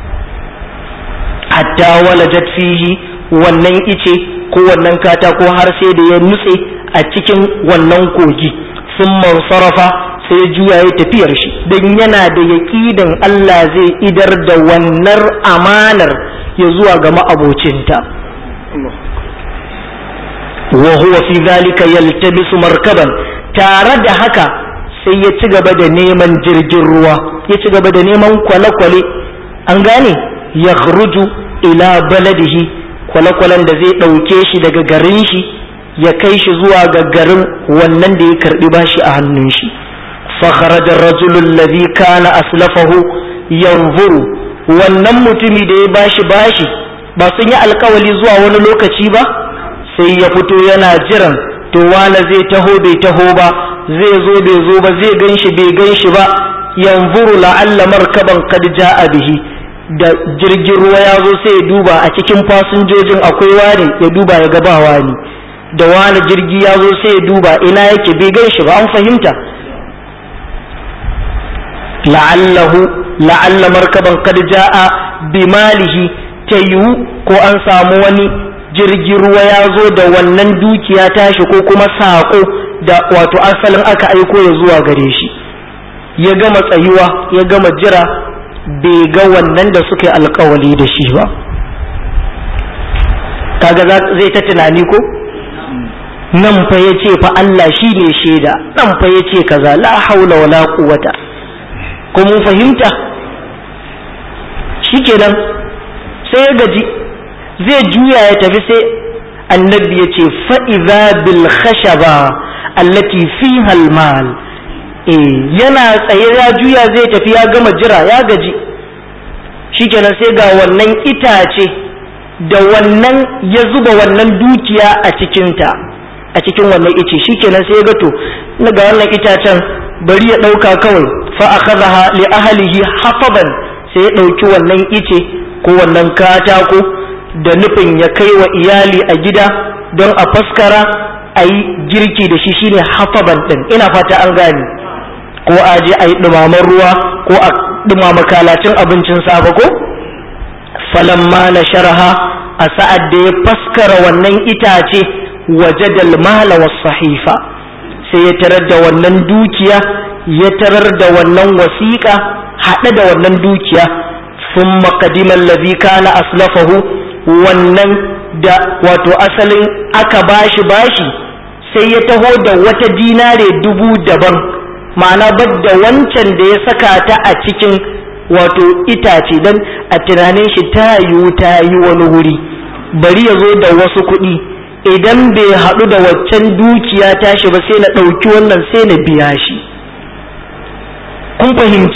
[SPEAKER 1] hatta walajat fihi wannan ice ko wannan katako har sai da ya nutse a cikin wannan kogi sun sarrafa sai ya juya ya tafiyar shi don yana da yaƙidan Allah zai idar da wannan amanar ya zuwa ga ma'abocinta wa huwa fi zalika yaltabisu markaban tare da haka sai ya ci gaba da neman jirgin ruwa ya ci gaba da neman kwale-kwale an gane ya ila baladihi kwale-kwalen da zai ɗauke shi daga garin shi ya kai shi zuwa ga garin wannan da ya karɓi bashi a hannun shi فخرج الرجل الذي كان أسلفه ينظر wannan mutumi da ya bashi bashi ba sun yi alkawali zuwa wani lokaci ba sai ya fito yana jiran to wane zai taho bai taho ba zai zo bai zo ba zai gan shi bai gan shi ba yanzuru la'alla markaban kad ja'a bihi da jirgin ruwa ya zo sai ya duba a cikin fasinjojin akwai wani ya duba ya ga ba wani da wani jirgi ya zo sai ya duba ina yake bai gan shi ba an fahimta la'allahu la'alla markaban kad ja'a bimalihi ta yiwu ko an samu wani jirgin ruwa ya zo da wannan dukiya tashi ko kuma saƙo da wato asalin aka aiko ya zuwa gare shi ya gama tsayuwa ya gama jira bai ga wannan da suka yi alkawali da shi ba kaga zai ta tunani ko nan fa ya ce fa Allah shi ne shaida nan fa ya ce kaza la haula wala quwwata ko mun fahimta shikenan sai ya gaji zai juya ya tafi sai annabi ya ce fa'iza bil khashaba allati fiha almal eh yana tsaye ya juya zai tafi ya gama jira ya gaji shikenan sai ga wannan itace da wannan ya zuba wannan dukiya a cikinta a cikin wannan ice shikenan sai ya ga to ga wannan itacen bari ya ɗauka kawai fa akhadha li ahlihi hafaban sai ya ɗauki wannan ice ko wannan katako da nufin ya kai wa iyali a gida don a faskara a yi girki da shi shine hafaban ɗin ina fata an gane ko a je a yi ɗumaman ruwa ko a ɗumama kalacin abincin safe ko falamma na sharaha a sa'ad da ya faskara wannan itace waje mala was sahifa sai ya tarar da wannan dukiya ya tarar da wannan wasiƙa haɗe da wannan dukiya sun makadiman lazi kana aslafahu wannan da wato asalin aka bashi bashi sai ya taho da wata dinare dubu daban ma'ana badda wancan da ya saka ta a cikin wato itace don a tunanin shi ta yiwu ta yi wani wuri bari ya zo da wasu kuɗi idan bai haɗu da waccan dukiya tashi ba sai na ɗauki wannan sai na biya shi kun fahimci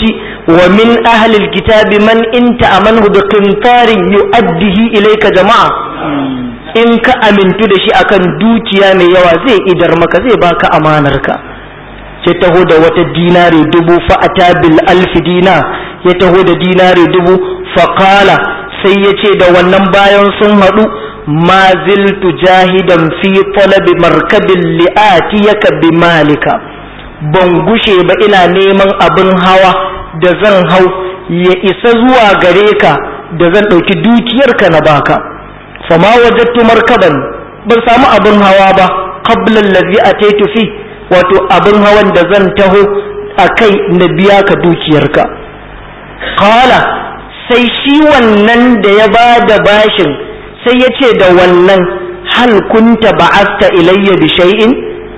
[SPEAKER 1] wa min ahlil kitabi man in ta'amanhu bi qintarin yu'addihi ilayka jama'a in ka amintu da shi akan dukiya mai yawa zai idar maka zai baka amanarka sai taho da wata dinari dubu fa'ata bil alfi dina ya taho da dinari dubu faƙala sai ya ce da wannan bayan sun haɗu ma ziltu jahidan fi talabi markabin li'atiyaka bi malika ban gushe ba ina neman abin hawa da zan hau ya isa zuwa gare ka da zan ɗauki dukiyarka na baka fama wajattu markaban ban samu abin hawa ba qabla allazi ataitu fi wato abin hawan da zan taho a kai na biya ka dukiyarka qala sai shi wannan da ya ba da bashin sai ya ce da wannan hal kunta ba'asta ilayya bi shay'in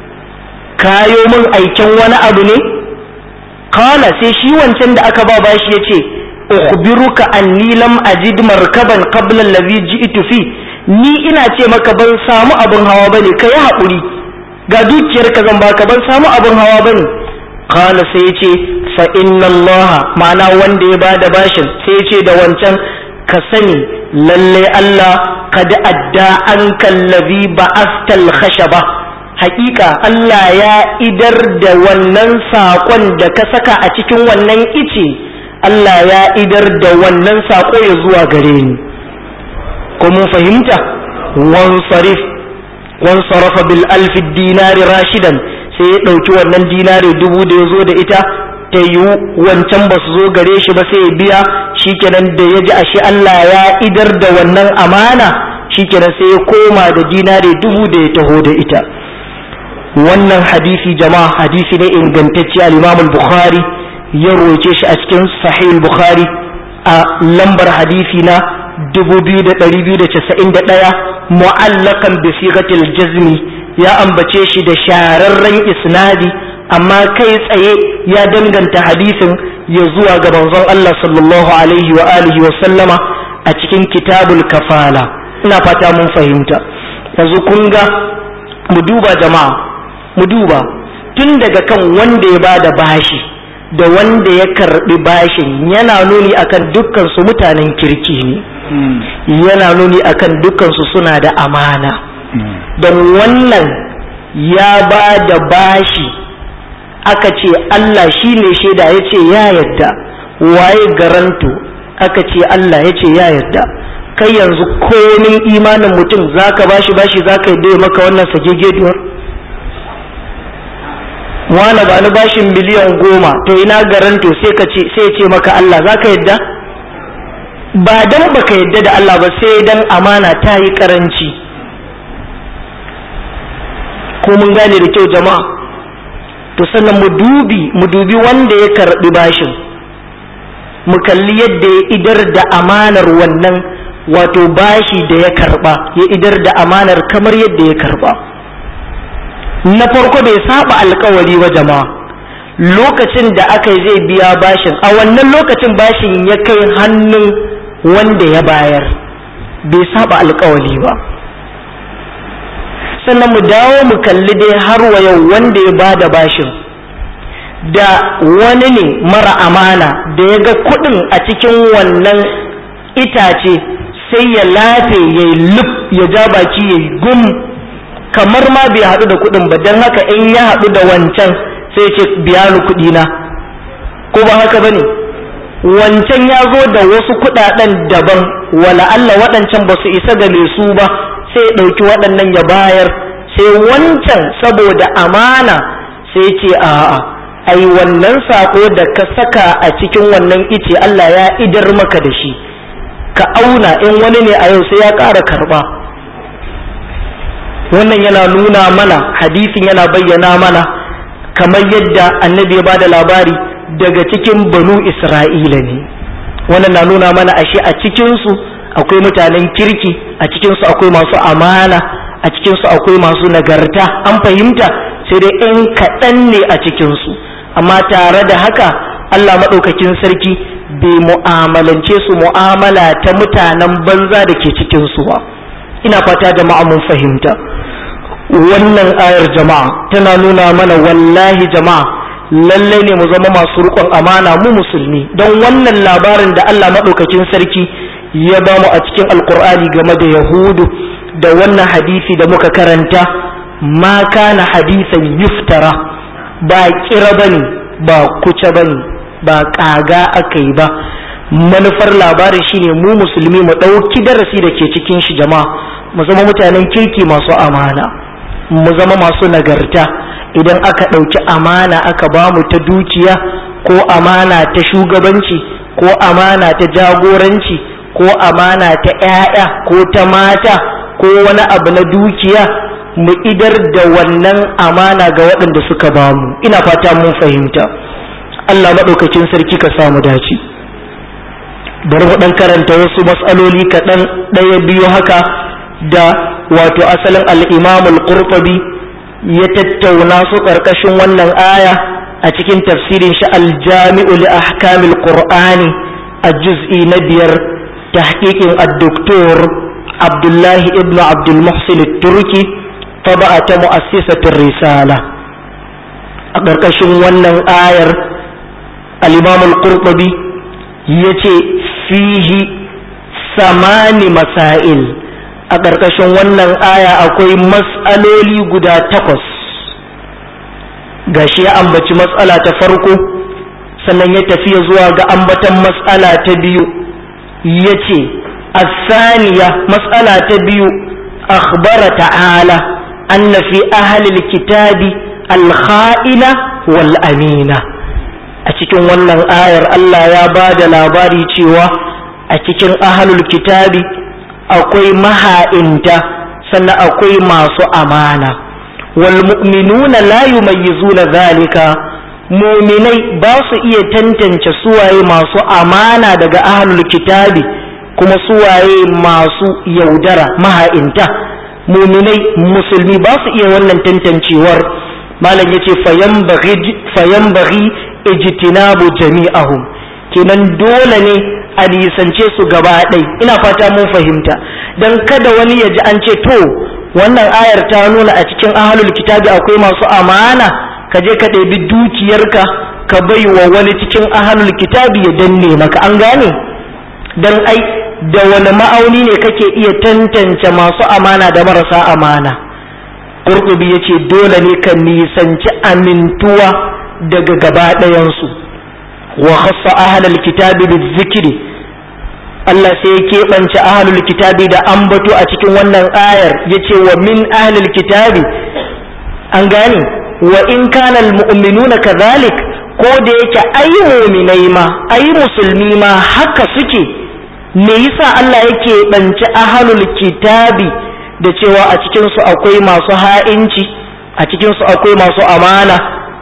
[SPEAKER 1] kayo min aikin wani abu ne qala sai shi wancan da aka ba bashi ya ce ukhbiruka anni lam ajid markaban qabla allazi ji'tu fi ni ina ce maka ban samu abin hawa bane kai haƙuri ga dukiyar ka zan baka ban samu abin hawa bane qala sai ya ce fa inna allaha ma'ana wanda ya bada bashin sai ya ce da wancan ka sani lalle Allah kad adda an kallazi ba'astal khashaba haƙiƙa Allah ya idar da wannan saƙon da ka saka a cikin wannan ice Allah ya idar da wannan saƙo ya zuwa gare ni ko mun fahimta wansarif wansarafa bil alfi dinari rashidan sai ya ɗauki wannan dinari dubu da ya zo da ita ta yiwu wancan ba su zo gare shi ba sai ya biya shikenan da ya ji ashe Allah ya idar da wannan amana shikenan sai ya koma da dinari dubu da ya taho da ita wannan hadisi jama'a hadisi ne ingantacce al-Imam al-Bukhari ya roce shi a cikin Sahih al-Bukhari a lambar hadisi na 2291 mu'allakan bi sigatil jazmi ya ambace shi da shararren isnadi amma kai tsaye ya danganta hadisin ya zuwa ga manzon Allah sallallahu alaihi wa alihi wa sallama a cikin kitabul kafala ina fata mun fahimta yanzu kun ga mu duba jama'a mu duba tun daga kan wanda ya bada bashi da wanda ya karbi bashin yana nuni akan dukkan su mutanen kirki ne yana nuni akan dukkan su suna da amana don wannan ya ba da bashi aka ce Allah shi ne shaida ya ce ya yarda waye garanto aka ce Allah ya ce ya yarda kai yanzu komin imanin mutum zaka bashi bashi zaka yi maka wannan sagegeduwar wani ba ni bashin miliyan goma to ina garanto sai ka ce sai ce maka Allah zaka yadda ba dan baka yadda da Allah ba sai dan amana ta yi karanci ko mun gane da kyau jama'a to sannan mu dubi mu dubi wanda ya karbi bashin mu kalli yadda ya idar da amanar wannan wato bashi da ya karba ya idar da amanar kamar yadda ya karba na farko bai saba alkawari wa jama'a lokacin da aka zai biya bashin a wannan lokacin bashin ya kai hannun wanda ya bayar bai saba alkawari ba sannan mu dawo mu kalli dai har wa yau wanda ya bada bashin da wani ne mara amana da ya ga kudin a cikin wannan itace sai ya lafe ya yi luf ya ja baki ya yi gum kamar ma bai haɗu da kuɗin ba don haka in ya haɗu da wancan sai ce biya ni kuɗi na ko ba haka bane wancan ya zo da wasu kuɗaɗen daban wala Allah waɗancan ba su isa ga mai su ba sai ya ɗauki waɗannan ya bayar sai wancan saboda amana sai ce a'a ai wannan sako da ka saka a cikin wannan ice Allah ya idar maka da shi ka auna in wani ne a yau sai ya ƙara karɓa wannan yana nuna mana hadisin yana bayyana mana kamar yadda annabi ya bada labari daga cikin banu isra'ila ne wannan na nuna mana ashe a cikinsu akwai mutanen kirki a cikinsu akwai masu amana a cikinsu akwai masu nagarta an fahimta sai dai in kaɗan ne a cikinsu amma tare da haka allah maɗaukakin sarki bai mu'amalance su mu'amala ta mutanen banza da ke cikinsu ba ina fata jama'a mun fahimta wannan ayar jama'a tana nuna mana wallahi jama'a lallai ne mu zama masu riƙon amana mu musulmi don wannan labarin da Allah maɗaukakin sarki ya ba mu a cikin alkur'ani game da yahudu da wannan hadisi da muka karanta ma kana hadisan yuftara ba kira bane ba kuce bane ba kaga aka yi ba manufar labarin shine mu musulmi mu ɗauki darasi da ke cikin shi jama'a mu zama mutanen kirki masu amana mu zama masu nagarta idan aka ɗauki amana aka ba mu ta dukiya ko amana ta shugabanci ko amana ta jagoranci ko amana ta 'ya'ya ko ta mata ko wani abu na dukiya mu idar da wannan amana ga waɗanda suka ba mu ina fata mun fahimta Allah maɗaukacin sarki ka samu dace bari mu ɗan karanta wasu matsaloli kaɗan ɗaya biyu haka da wato asalin al'imamul qurtubi ya tattauna su ƙarƙashin wannan aya a cikin tafsirin shi aljami'u li ahkamil qur'ani a juz'i na biyar tahqiqin ad-doktor abdullahi ibn abdul muhsin turki taba'a ta mu'assisatir risala a ƙarƙashin wannan ayar al-imam al-qurtubi yace fihi samani masail a ƙarƙashin wannan aya akwai mas'aloli guda takwas gashi ya ambaci matsala ta farko sannan ya tafiya zuwa ga ambatan matsala ta biyu ya ce الثانية مسألة تبيو أخبر تعالى أن في أهل الكتاب الخائنة والأمينة أتكن ونن آير الله يا باد لا باري تيوا أتكن أهل الكتاب أقوي مها إنت سنة أقوي ما أمانة والمؤمنون لا يميزون ذلك muminai ba su iya tantance suwaye masu amana daga ahlul kitabi kuma suwaye masu yaudara maha'inta muminai musulmi ba su iya wannan tantancewar malam ya ce fayan bari ijtinabu jami'ahum kenan dole ne a nisance su gaba ɗai ina fata mun fahimta don kada wani ya ji an ce to wannan ayar ta nuna a cikin ahalul kitabi akwai masu amana ka je ka ɗebi dukiyarka ka bai wa wani cikin ahalul kitabi ya danne maka an gane don ai da wani ma'auni ne kake iya tantance masu amana da marasa amana ƙurƙubi ya ce dole ne ka nisanci amintuwa daga gaba ɗayansu wa khassa ahlul kitabi bizikri Allah sai ya keɓance ahlul kitabi da ambato a cikin wannan ayar yace wa min ahlul kitabi an gane wa in kana almu'minuna kadhalik ko da yake ai mu'minai ma ai musulmi ma haka suke me yasa Allah yake banci ahlul kitabi da cewa a cikin su akwai masu ha'inci a cikin su akwai masu amana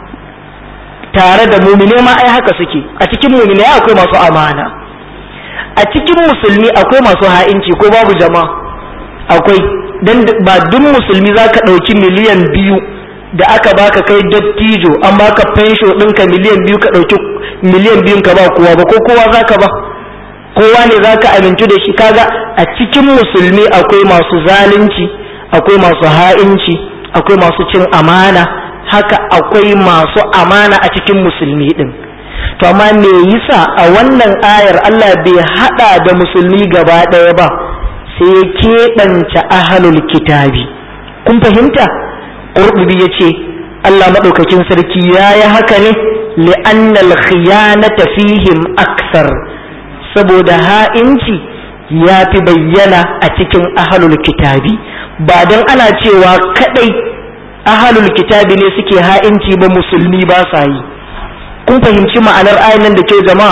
[SPEAKER 1] tare da mu'mine ma ai haka suke a cikin mu'mine akwai masu amana a cikin musulmi akwai masu ha'inci ko babu jama'a akwai dan ba duk musulmi zaka ɗauki miliyan biyu da aka baka kai dattijo an baka fensho ɗinka miliyan biyu ka ɗauki miliyan biyun ka ba kowa ba ko kowa zaka ba kowa ne za ka amintu da shi kaga a cikin musulmi akwai masu zalunci akwai masu ha'inci akwai masu cin amana haka akwai masu amana a cikin musulmi din to amma me yasa a wannan ayar Allah bai hada da musulmi gaba ɗaya ba sai ya keɓance ahalul kitabi kun fahimta ƙurɗubi ya ce Allah maɗaukakin sarki ya yi haka ne li'annal khiyanata fihim aksar saboda ha'inci ya fi bayyana a cikin ahalul kitabi ba don ana cewa kadai ahalul kitabi ne suke ha'inci ba musulmi ba sa yi kun fahimci ma'anar ayan da ke jama'a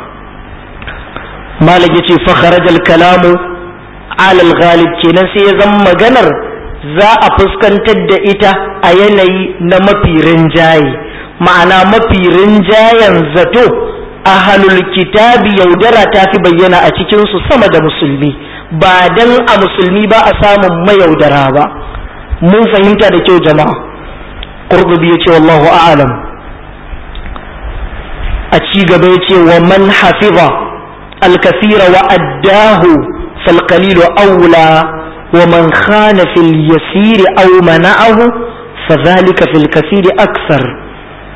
[SPEAKER 1] malam ya ce fakharajal kalamu alal ghalib kenan sai ya zama maganar za a fuskantar da ita a yanayi na mafi rinjaye ma'ana mafi rinjayen zato ahalul kitabi yaudara ta fi bayyana a cikinsu sama da musulmi ba dan a musulmi ba a samun mayaudara ba mun fahimta da kyau jama'a qurtubi ya ce wallahu a'lam a ci gaba ya ce wa man hafiza alkafira wa addahu falqalilu aula wa man khana fil yasiri aw mana'ahu fadhalika fil kasiri aksar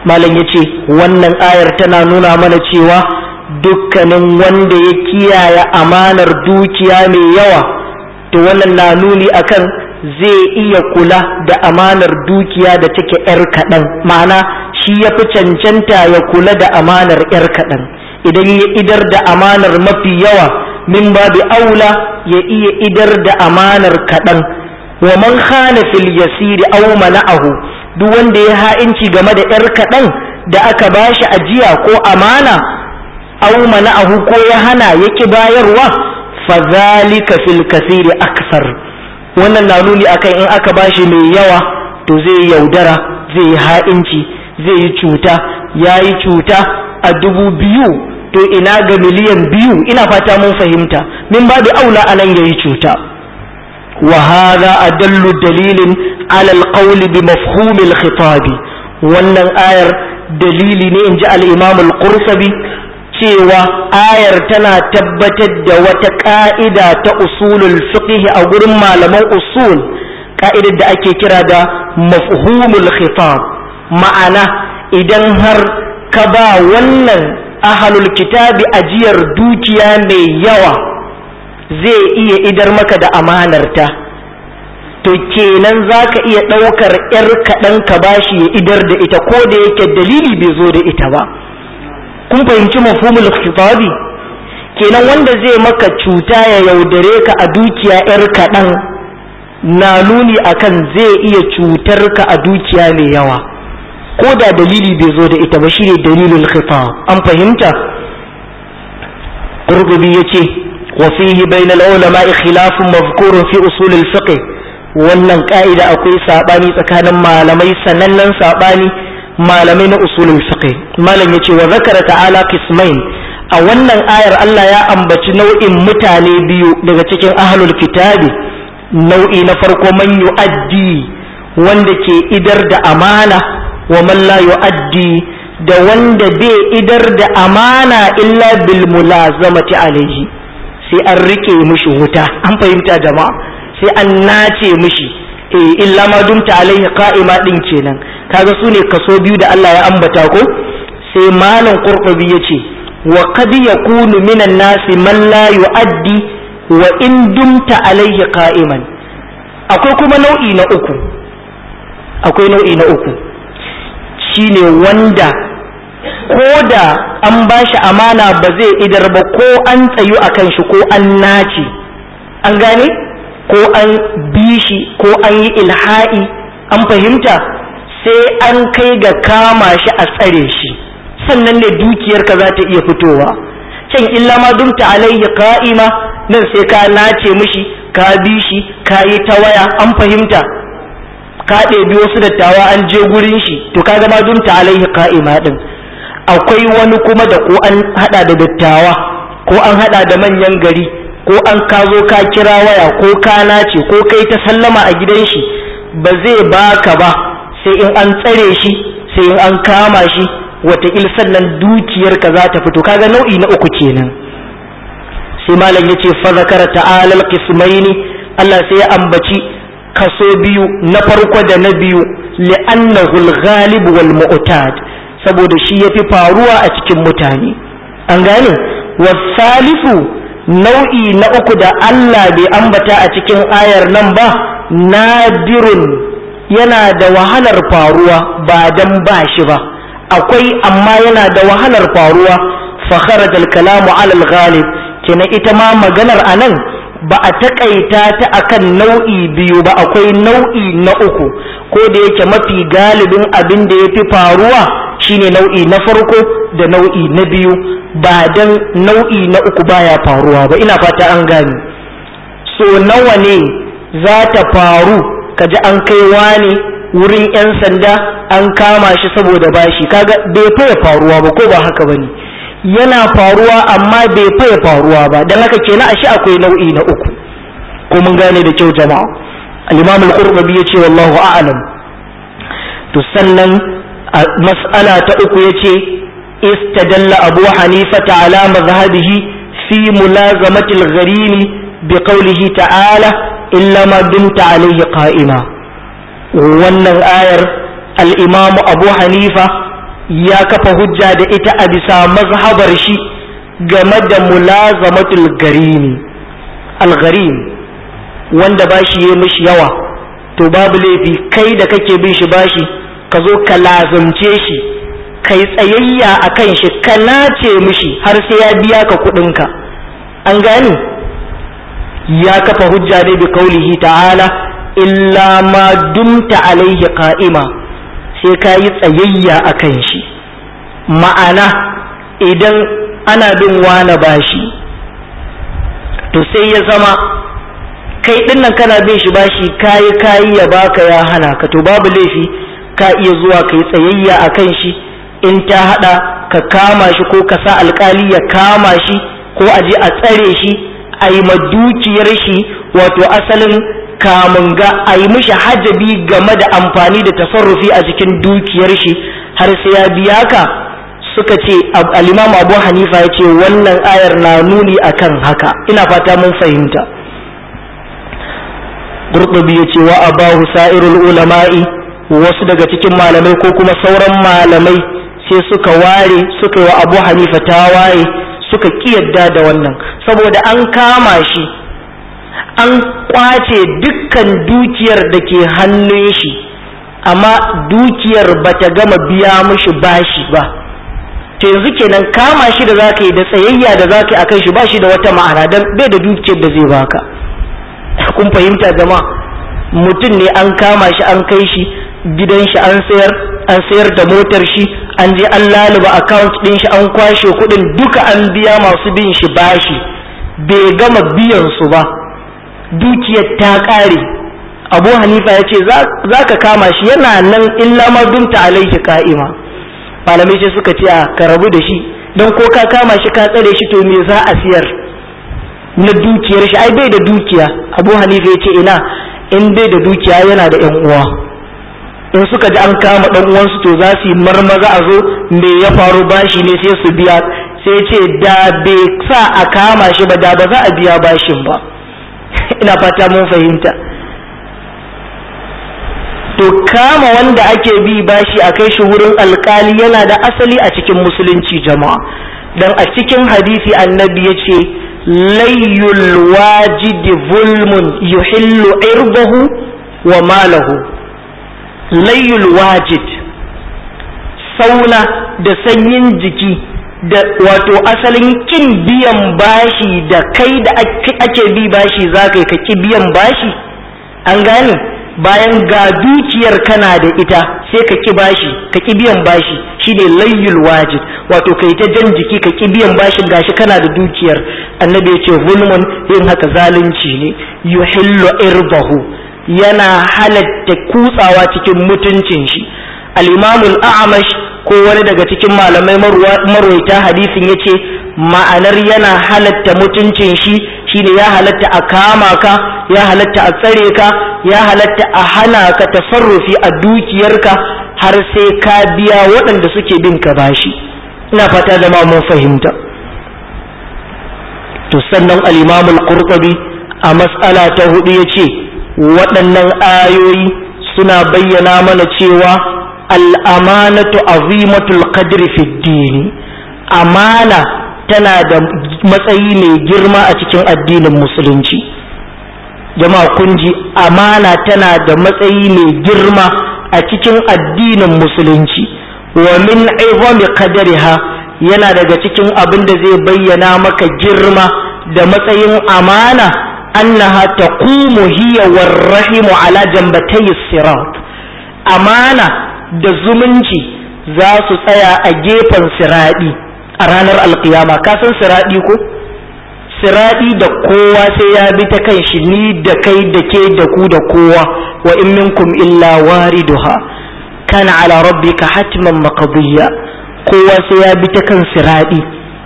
[SPEAKER 1] malam ya ce wannan ayar tana nuna mana cewa dukkanin wanda ya kiyaye amanar dukiya mai yawa to wannan na nuni akan zai iya kula da amanar dukiya da take 'yar kaɗan ma'ana shi ya fi cancanta ya kula da amanar 'yar kaɗan idan ya idar da amanar mafi yawa min babu aula ya iya idar da amanar kaɗan wa man khana fil yasiri aw mana'ahu duk wanda ya ha'inci game da 'yar kaɗan da aka bashi ajiya ko amana aw mana'ahu ko ya hana yaki bayarwa fa zalika fil kasiri aksar wannan na nuni akan in aka bashi mai yawa to zai yaudara zai yi ha'inci zai yi cuta ya yi cuta a dubu biyu to ina ga miliyan biyu ina fata mun fahimta min babu aula anan yayi cuta wa hadha adallu dalilin ala alqawl bi mafhum alkhitab wannan ayar dalili ne inji al-imam al-qurtubi cewa ayar tana tabbatar da wata ka'ida ta usulul fiqh a gurin malaman usul ka'idar da ake kira da mafhumul khitab ma'ana idan har ka ba wannan ahalul kitabi ajiyar dukiya mai yawa zai iya idar maka da amanarta to kenan za ka iya ɗaukar 'yar kaɗan ka bashi ya idar da ita ko da yake dalili bai zo da ita ba kun fahimci mafhumul khitabi kenan wanda zai maka cuta ya yaudare ka a dukiya 'yar kaɗan na nuni akan zai iya cutar ka a dukiya mai yawa ko da dalili bai zo da ita ba shine dalilul khitab an fahimta qurtubi yace wa fihi bayna al-ulama khilafun mazkurun fi usul al-fiqh wannan ka'ida akwai sabani tsakanin malamai sanannen sabani malamai na usul al-fiqh malam yace wa zakara ta'ala qismain a wannan ayar Allah ya ambaci nau'in mutane biyu daga cikin ahlul kitabi nau'i na farko man yu'addi wanda ke idar da amana wa man la yu'addi da wanda bai idar da amana illa bil mulazamati alaihi sai an rike mishi wuta an fahimta jama'a sai an nace mishi eh illa ma dumta alaihi qa'ima din kenan kaga su ne kaso biyu da Allah ya ambata ko sai malam qurtubi yace wa qad yakunu minan nasi man la yu'addi wa in dumta alaihi qa'iman akwai kuma nau'i na uku akwai nau'i na uku shine wanda ko da an ba shi amana ba zai idar ba ko an tsayu a kan shi ko an naci an gane ko an bi shi ko an yi ilha'i an fahimta sai an kai ga kama shi a tsare shi sannan ne dukiyarka za ta iya fitowa can illa ma dumta alayhi ka'ima nan sai ka nace mishi ka bi shi ka yi ta waya an fahimta ka ɗebi wasu dattawa an je gurin shi to ka ma dumta alaihi ka'ima din akwai wani kuma da ko an hada da dattawa ko an hada da manyan gari ko an ka zo ka kira waya ko ka nace ko kai ta sallama a gidan shi ba zai baka ba sai in an tsare shi sai in an kama shi wataƙil sannan dukiyarka za ta fito kaga nau'i na uku kenan sai malam ya ce fa zakara ta'ala al-qismaini Allah sai ya ambaci kaso biyu na farko da na biyu li'annahu al-ghalib wal mu'tad saboda shi yafi faruwa a cikin mutane an gane wasalifu nau'i na uku da Allah bai ambata a cikin ayar nan ba nadirun yana da wahalar faruwa ba dan ba shi ba akwai amma yana da wahalar faruwa fa kharaja al-kalamu ala al-ghalib kenan ita ma maganar anan ba a takaita ta akan nau'i biyu ba akwai nau'i na uku ko da yake mafi galibin abin da ya fi faruwa shine nau'i na farko da nau'i na biyu ba dan nau'i na uku baya faruwa ba ina fata an gane so nawa ne za ta faru kaji an kai wani wurin 'yan sanda an kama shi saboda bashi kaga bai faya faruwa ba ko ba haka bane yana faruwa amma bai faya faruwa ba don haka kenan ashe akwai nau'i na uku ko mun gane da kyau jama'a al-imam al-qurtubi yace wallahu a'lam to sannan mas'ala ta uku yace istadalla abu hanifa ala mazhabihi fi mulazamati al-gharim bi qawlihi ta'ala illa ma dumta alayhi qa'ima wannan ayar al-imam abu hanifa ya kafa hujja da ita a bisa mazhabar shi game da mulazamatul garimi algarim wanda bashi ya mishi yawa to babu laifi kai da kake bin shi bashi ka zo ka lazumce shi kai tsayayya a kan shi ka nace mishi har sai ya biya ka kuɗinka an gani ya kafa hujja ne bi kaulihi ta'ala illa ma dumta alaihi qa'ima sai ka yi tsayayya a kan shi ma'ana idan ana bin wane bashi to sai ya zama kai dinnan kana bin shi bashi kayi kayi ya baka ya hana ka to babu laifi ka iya zuwa kai tsayayya a kan shi in ta hada ka kama shi ko ka sa alkali ya kama shi ko a je a tsare shi a yi dukiyar shi wato asalin kamun ga a yi mishi hajabi game da amfani da tasarrufi a cikin dukiyar shi har sai ya biya ka suka ce al-imam abu hanifa ya ce wannan ayar na nuni akan haka ina fata mun fahimta Qurtubi ya ce wa abahu sa'irul ulama'i wasu daga cikin malamai ko kuma sauran malamai sai suka ware suka yi wa abu hanifa tawaye suka kiyarda da wannan saboda an kama shi an kwace dukkan dukiyar da ke hannun shi amma dukiyar bata gama biya mishi bashi ba to yanzu kenan kama shi da zaka yi da tsayayya da zaka yi akan shi ba shi da wata ma'ana dan bai da dukiyar da zai baka kun fahimta jama'a mutum ne an kama shi an kai shi gidan shi an sayar an sayar da motar shi an je an laluba account din shi an kwashe kuɗin duka an biya masu bin shi bashi bai gama biyan su ba dukiyar ta ƙare abu hanifa ya ce za ka kama shi yana nan illa ma dumta alaihi ka'ima malamai sai suka ce a ka rabu da shi don ko ka kama shi ka tsare shi to me za a siyar na dukiyar shi ai bai da dukiya abu hanifa ya ce ina in bai da dukiya yana da yan uwa in suka ji an kama dan uwansu to za su yi marmaza a zo me ya faru bashi ne sai su biya sai ce da bai sa a kama shi ba da ba za a biya bashin ba ina fata mun fahimta to kama wanda ake bi bashi a kai shi wurin alkali yana da asali a cikin musulunci jama'a dan a cikin hadisi annabi ya ce layyul wajidi zulmun yuhillu irbahu wa malahu layyul wajid sauna da sanyin jiki da wato asalin kin biyan bashi da kai da ake bi bashi za ka ka ki biyan bashi an gane bayan ga dukiyar kana da ita sai ka ki bashi ka ki biyan bashi shine layyul wajid wato kai ta jan jiki ka ki biyan bashin gashi kana da dukiyar annabi ya ce zulmun yin haka zalunci ne yuhillu irbahu yana halatta kutsawa cikin mutuncin shi al-imamul a'mash ko wani daga cikin malamai marwaita hadisin ya ce ma'anar yana halatta mutuncin shi shine ya halatta a kama ka ya halatta a tsare ka ya halatta a hana ka tasarrufi a dukiyarka har sai ka biya waɗanda suke bin ka bashi ina fata da ma mun fahimta to sannan al-imamul qurtubi a mas'ala ta hudu yace waɗannan ayoyi suna bayyana mana cewa al'amanatu azimatul qadri fi dini amana tana da matsayi mai girma a cikin addinin musulunci jama'a kun ji amana tana da matsayi mai girma a cikin addinin musulunci wa min izami qadariha yana daga cikin abin da zai bayyana maka girma da matsayin amana annaha taqumu hiya warrahimu ala jambatay sirat amana da zumunci za su tsaya a gefen siraɗi a ranar alkiyama ka san siraɗi ko siraɗi da kowa sai ya bi ta kan shi ni da kai da ke da ku da kowa wa in minkum illa wariduha kana ala rabbika hatman maqdiya kowa sai ya bi ta kan siraɗi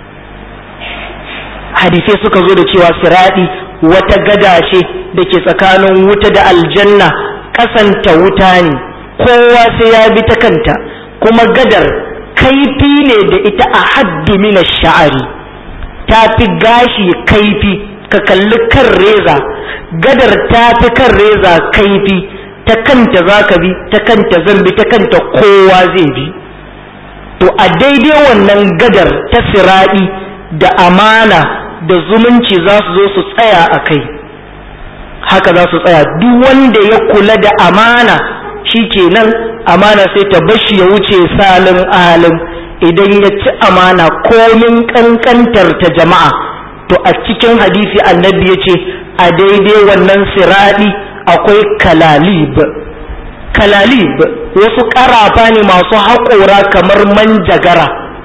[SPEAKER 1] hadisai suka zo da cewa siraɗi wata gada ce da ke tsakanin wuta da aljanna kasanta wuta ne kowa sai ya bi ta kanta kuma gadar kaifi ne da ita a haddu mina sha'ari ta fi gashi kaifi ka kalli kan reza gadar ta fi kan reza kaifi ta kanta za ka bi ta kanta zan bi ta kanta kowa zai bi to a daidai wannan gadar ta siraɗi da amana da zumunci za su zo su tsaya a kai haka za su tsaya duk wanda ya kula da amana shi kenan amana sai ta bashi ya wuce salin alin idan ya ci amana komin kankantar ta jama'a to a cikin hadisi annabi ya ce a daidai wannan siraɗi akwai kalalib kalalib wasu ƙarafa ne masu haƙora kamar manjagara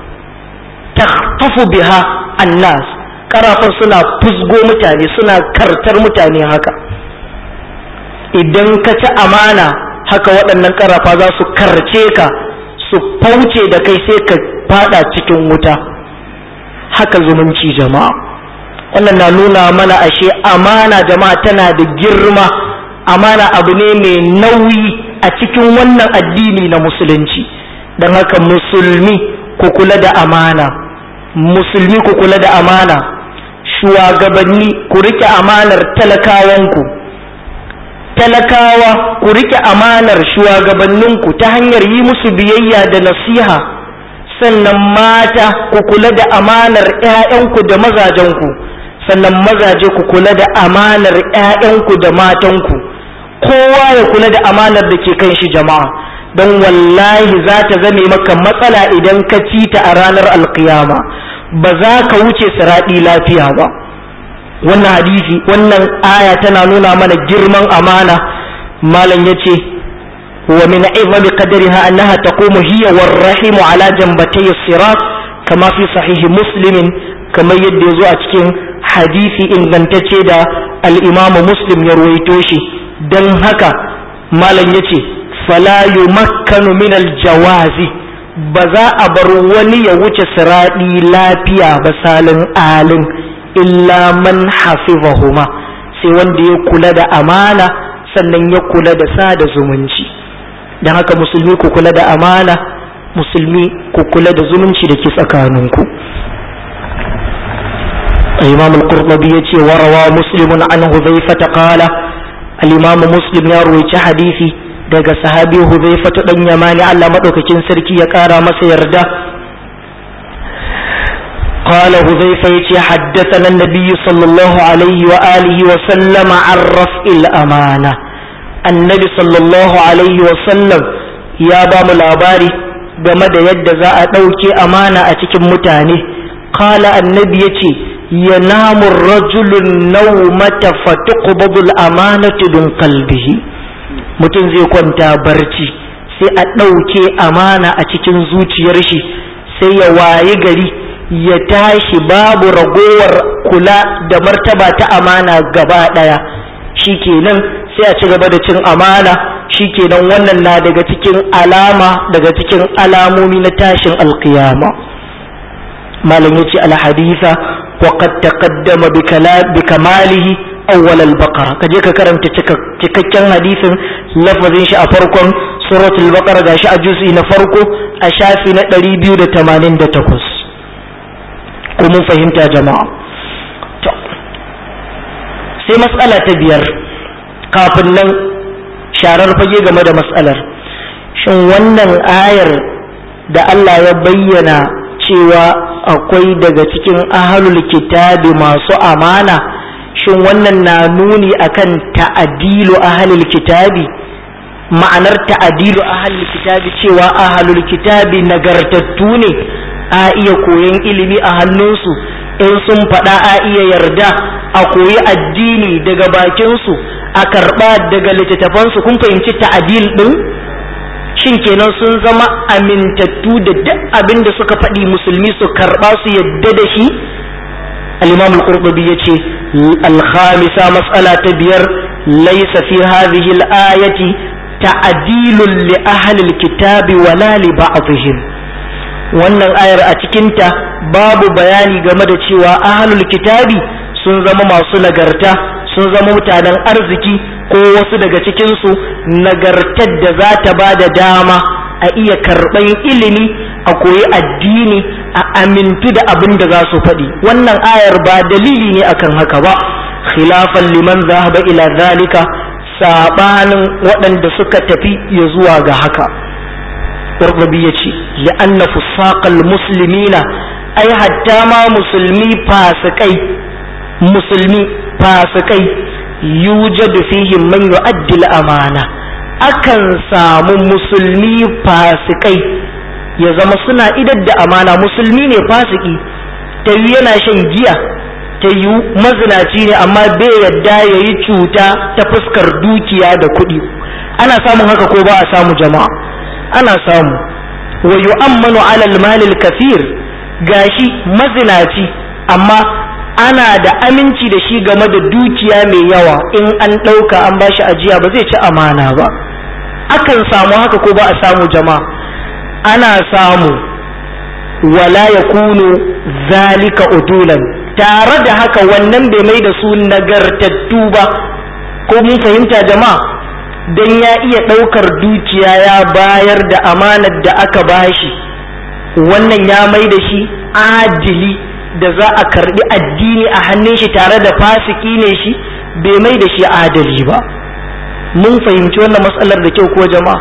[SPEAKER 1] tafu biha annas ƙarafan suna fusgo mutane suna kartar mutane haka idan ka ci amana haka waɗannan ƙarafa za su karce ka su fauce da kai sai ka fada cikin wuta haka zumunci jama'a wannan na nuna mana ashe amana jama'a tana da girma amana abu ne mai nauyi a cikin wannan addini na musulunci don haka musulmi ku kula da amana musulmi ku kula da amana shugabanni ku rike amanar talakawanku talakawa ku rike amanar shugabanninku ta hanyar yi musu biyayya da nasiha sannan mata ku kula da amanar 'ya'yanku da mazajenku sannan mazaje ku kula da amanar 'ya'yanku da matanku kowa ya kula da amanar da ke kan shi jama'a don wallahi za ta zame maka matsala idan ka ci ta a ranar alkiyama ba za ka wuce siraɗi lafiya ba wannan hadisi wannan aya tana nuna mana girman amana malam ya ce wa min izami qadariha annaha taqumu hiya war rahimu ala jambatay sirat kama fi sahihi muslimin kamar yadda ya zo a cikin hadisi ingantacce da al-imamu muslim ya ruwaito shi don haka malam ya ce fala yumakkanu min aljawazi ba za a bar wani ya wuce siraɗi lafiya ba salin alin illa man hafizahuma sai wanda ya kula da amana sannan ya kula da sada zumunci don haka musulmi ku kula da amana musulmi ku kula da zumunci da ke tsakaninku imam al-qurtubi yace warawa muslimun an hudhayfa qala al-imam muslim ya ruwaici hadisi daga sahabi hudhayfa dan yamani Allah madaukakin sarki ya kara masa yarda قال هذيفة يتي حدثنا النبي صلى الله عليه وآله وسلم عن رفع الأمانة النبي صلى الله عليه وسلم يا بام الأباري game da yadda za a ɗauke amana a cikin mutane kala annabi ya ce ya namun rajulun naumata fatuqbadul amanatu dun kalbihi mutum zai kwanta barci sai a ɗauke amana a cikin zuciyar shi sai ya wayi gari ya tashi babu ragowar kula da martaba ta amana gaba ɗaya shikenan sai a ci gaba da cin amana shikenan wannan na daga cikin alama daga cikin alamomi na tashin alkiyama malam yace alhadisa wa qad taqaddama bi kamalihi awwal al-baqara kaje ka karanta cikakken hadisin lafazin shi a farkon suratul baqara gashi a juz'i na farko a shafi na 288 ko mun fahimta jama'a to sai mas'ala ta biyar kafin nan sharar fage game da mas'alar shin wannan ayar da Allah ya bayyana cewa akwai daga cikin ahalul kitabi masu amana shin wannan na nuni akan ta'adilu ahalul kitabi ma'anar ta'adilu ahalul kitabi cewa ahalul kitabi nagartattu ne a iya koyon ilimi a hannunsu in sun faɗa a iya yarda a koyi addini daga bakinsu a karɓa daga littattafansu kun fahimci ta'adil ɗin shin kenan sun zama amintattu da duk abin da suka faɗi musulmi su karɓa su yadda da shi al-imam al-qurtubi yace al-khamisa mas'ala ta biyar laysa fi hadhihi al-ayati ta'dilun li ahli al-kitabi wala li ba'dihim wannan ayar a cikinta babu bayani game da cewa ahlul kitabi sun zama masu nagarta sun zama mutanen arziki ko wasu daga cikinsu nagartar da za ta ba da dama a iya karɓan ilimi a koyi addini a amintu da abin da za su faɗi wannan ayar ba dalili ne akan haka ba khilafan liman zahaba ila zalika sabanin waɗanda suka tafi ya zuwa ga haka qurtubi yace li'anna fusaqal muslimina ai hatta ma musulmi fasikai musulmi fasikai yujadu fihim man yu'addi al-amana akan samu musulmi fasikai ya zama suna idar da amana musulmi ne fasiki ta yi yana shan giya ta yi mazinaci ne amma bai yadda ya yi cuta ta fuskar dukiya da kuɗi ana samun haka ko ba a samu jama'a ana samu wa yu'ammanu alal malil kafir gashi mazinaci amma ana da aminci da shi game da dukiya mai yawa in an ɗauka an bashi ajiya ba zai ci amana ba akan samu haka ko ba a samu jama'a ana samu wala ya kunu zalika udulan tare da haka wannan bai mai da su nagartattu ba ko mun fahimta jama'a don ya iya ɗaukar dukiya ya bayar da amanar da aka bashi wannan ya mai da shi adili da za a karbi addini a hannun shi tare da fasiki ne shi bai mai da shi adali ba mun fahimci wannan matsalar da kyau ko jama'a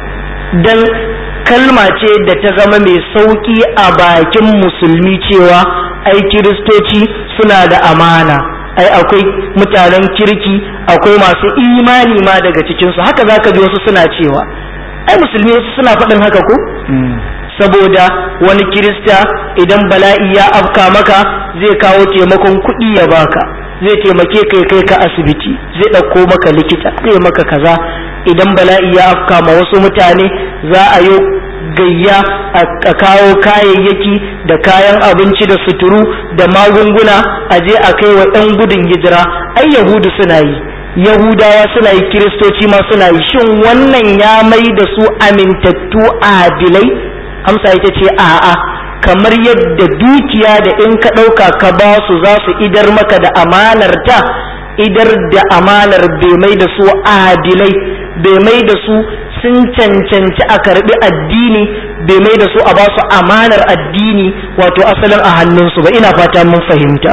[SPEAKER 1] don kalma ce da ta zama mai sauƙi a bakin musulmi cewa ai kiristoci suna da amana ai akwai mutanen kirki akwai masu imani ma daga cikinsu haka za ka ji wasu suna cewa ai musulmi wasu suna faɗin haka ko saboda wani kirista idan bala'i ya afka maka zai kawo taimakon kuɗi ya baka zai taimake kai kai ka asibiti zai ɗauko maka likita zai maka kaza idan bala'i ya afka ma wasu mutane za a yi gayya a kawo kayayyaki da kayan abinci da suturu da magunguna a je a kai wa 'yan gudun hijira ai yahudu suna yi yahudawa suna yi kiristoci ma suna yi shin wannan ya mai da su amintattu adilai amsa ita ce a'a kamar yadda dukiya da in ka ɗauka ka ba su za su idar maka da amanar ta idar da amanar bai mai da su adilai bai mai da su sun cancanci a karbi addini bai mai da su a ba su amanar addini wato asalin a hannunsu ba ina fata mun fahimta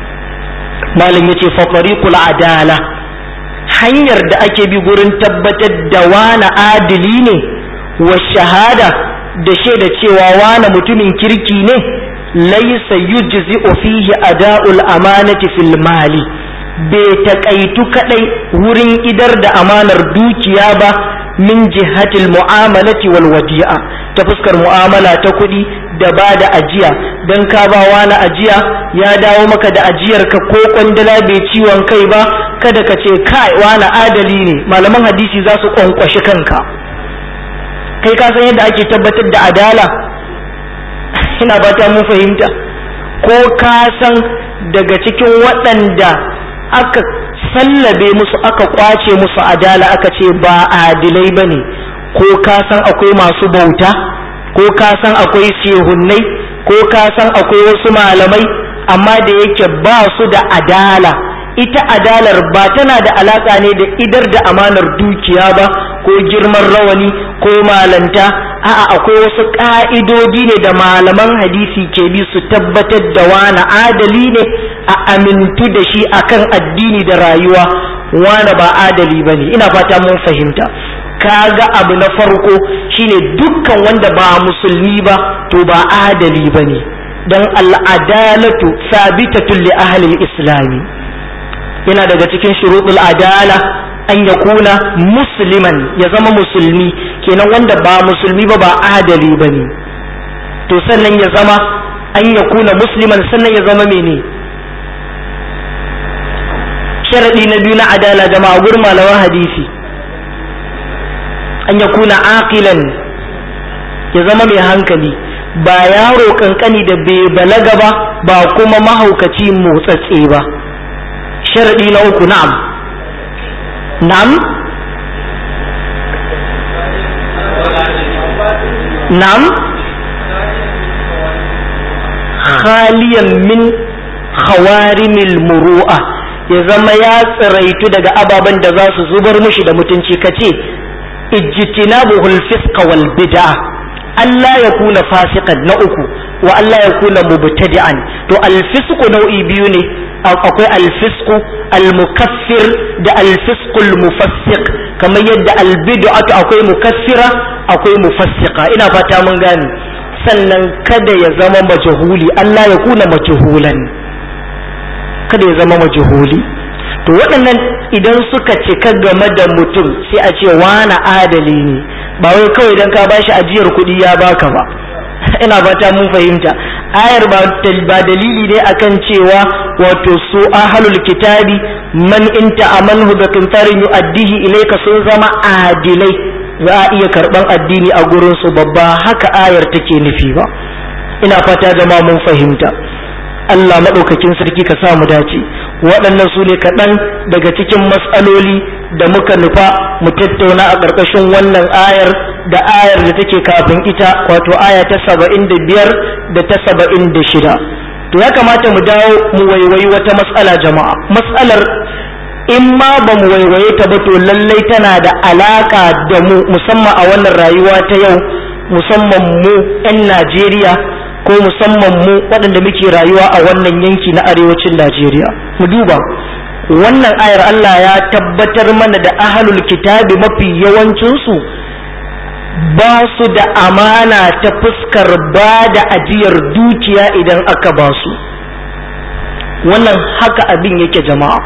[SPEAKER 1] malam yace fa tariqul adala hanyar da ake bi gurin tabbatar da wani adili ne wa shahada da shaida cewa wani mutumin kirki ne laisa yujzi'u fihi ada'ul amanati fil mali bai taƙaitu kaɗai wurin idar da amanar dukiya ba min jihatil mu'amalati wal wadi'a ta fuskar mu'amala ta kuɗi da ba da ajiya don ka ba wani ajiya ya dawo maka da ajiyar ka ko kwandala bai ciwon kai ba kada ka ce kai wani adali ne malaman hadisi za su kwankwashi kanka kai ka san yadda ake tabbatar da adala ina ba ta mun fahimta ko ka san daga cikin waɗanda aka sallabe musu aka kwace musu adala aka ce ba adilai ba ne ko ka san akwai masu bauta ko ka san akwai shehunnai ko ka san akwai wasu malamai amma da yake ba su da adala ita adalar ba tana da alaka ne da idar da amanar dukiya ba ko girman rawani ko malanta a'a akwai wasu ka'idodi ne da malaman hadisi ke bi su tabbatar da wani adali ne a amintu da shi akan addini da rayuwa wani ba adali ba ne ina fata mun fahimta kaga abu na farko shine dukkan wanda ba musulmi ba to ba adali ba ne don al'adalatu sabitatun li ahlil islami yana daga cikin shuruɗul adala an ya kuna musliman ya zama musulmi kenan wanda ba musulmi ba ba adali ba ne to sannan ya zama an ya kuna musliman sannan ya zama mene sharaɗi na biyu na adala jama'a gurin malaman hadisi an ya kuna aqilan ya zama mai hankali ba yaro kankani da bai balaga ba ba kuma mahaukaci motsatse ba sharaɗi na uku na'am na'am na'am khaliyan min khawarimil muru'a ya zama ya tsiraitu daga ababen da za su zubar mushi da mutunci kace ijtinabuhul fisqa wal bid'a Allah ya kuna fasikan na uku wa Allah ya kuna mubtadi'an to alfisku nau'i biyu ne akwai alfisku almukaffir da alfisku almufassiq kamar yadda albid'atu akwai mukaffira akwai mufassika ina fata mun gane sannan kada ya zama majhuli Allah ya kuna majhulan kada ya zama majhuli to waɗannan idan suka cika game da mutum sai a ce wani adali ne ba wai kawai idan ka bashi ajiyar kuɗi ya baka ba ina fata mun fahimta ayar ba dalili ne akan cewa wato su ahlul kitabi man inta amanhu bi qintarin yu'addihi ilayka sun zama adilai za a iya karban addini a gurin su babba haka ayar take nufi ba ina fata jama'a mun fahimta Allah maɗaukakin sarki ka sa mu dace waɗannan su ne kaɗan daga cikin matsaloli da muka nufa mu tattauna a ƙarƙashin wannan ayar da ayar da take kafin ita wato aya ta saba'in da biyar da ta saba'in da shida to ya kamata mu dawo mu waiwayi wata matsala jama'a matsalar in ma ba mu waiwaye ta ba to lallai tana da alaƙa da mu musamman a wannan rayuwa ta yau musamman mu 'yan najeriya ko musamman mu waɗanda muke rayuwa a wannan yanki na arewacin Najeriya mu duba wannan ayar Allah ya tabbatar mana da ahlul kitabi mafi yawancinsu ba su da amana ta fuskar ba da ajiyar dukiya idan aka ba su wannan haka abin yake jama'a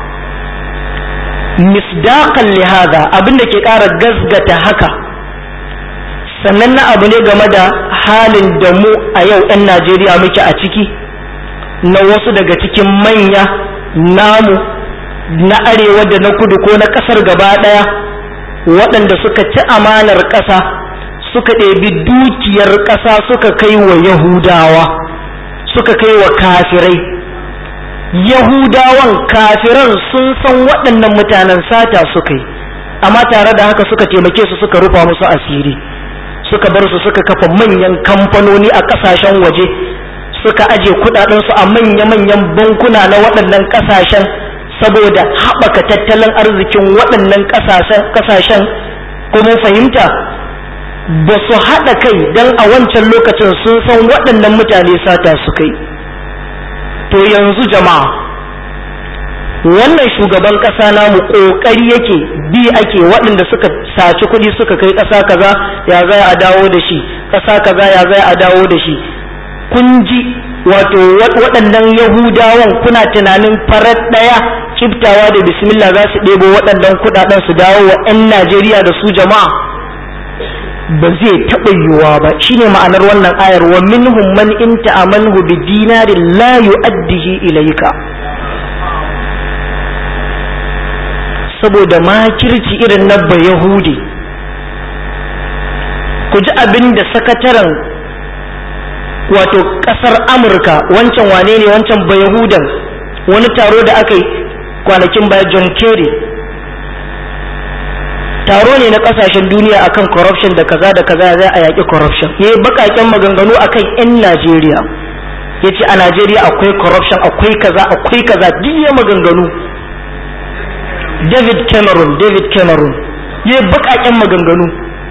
[SPEAKER 1] misdaqan lihada abin da ke ƙara gazgata haka sannan na abu ne game da halin da mu a yau 'yan najeriya muke a ciki na wasu daga cikin manya namu na arewa da na kudu ko na ƙasar gaba ɗaya waɗanda suka ci amanar ƙasa suka ɗebi dukiyar ƙasa suka kai wa yahudawa suka kai wa kafirai yahudawan kafiran sun san waɗannan mutanen sata suka yi amma tare da haka suka taimake su suka rufa musu asiri suka bar su suka kafa manyan kamfanoni a kasashen waje suka aje kudadensu a manya-manyan bankuna na waɗannan kasashen saboda haɓaka tattalin arzikin waɗannan kasashen kuma fahimta ba su haɗa kai don a wancan lokacin sun san waɗannan mutane sata su kai to yanzu jama'a wannan shugaban ƙasa namu ƙoƙari yake bi ake waɗanda suka saci kuɗi suka kai ƙasa kaza ya zai a dawo da shi ƙasa kaza ya zai a dawo da shi kun ji wato waɗannan yahudawan kuna tunanin farar ɗaya kiftawa da bismillah za su ɗebo waɗannan kuɗaɗen su dawo wa 'yan najeriya da su jama'a ba zai taɓa yiwuwa ba shine ma'anar wannan ayar wa minhum man in ta'amanhu bi dinarin la yu'addihi ilayka saboda makirci irin na Yahudi ku ji abin da sakataren wato ƙasar amurka wancan wane ne wancan Yahudan wani taro da aka yi kwanakin baya john kerry taro ne na kasashen duniya akan corruption da kaza da kaza zai a yaƙi corruption ya yi baƙaƙen maganganu akan 'yan najeriya ya ce a najeriya akwai corruption akwai kaza akwai kaza duk ya maganganu david cameron david cameron ya yi baƙaƙen maganganu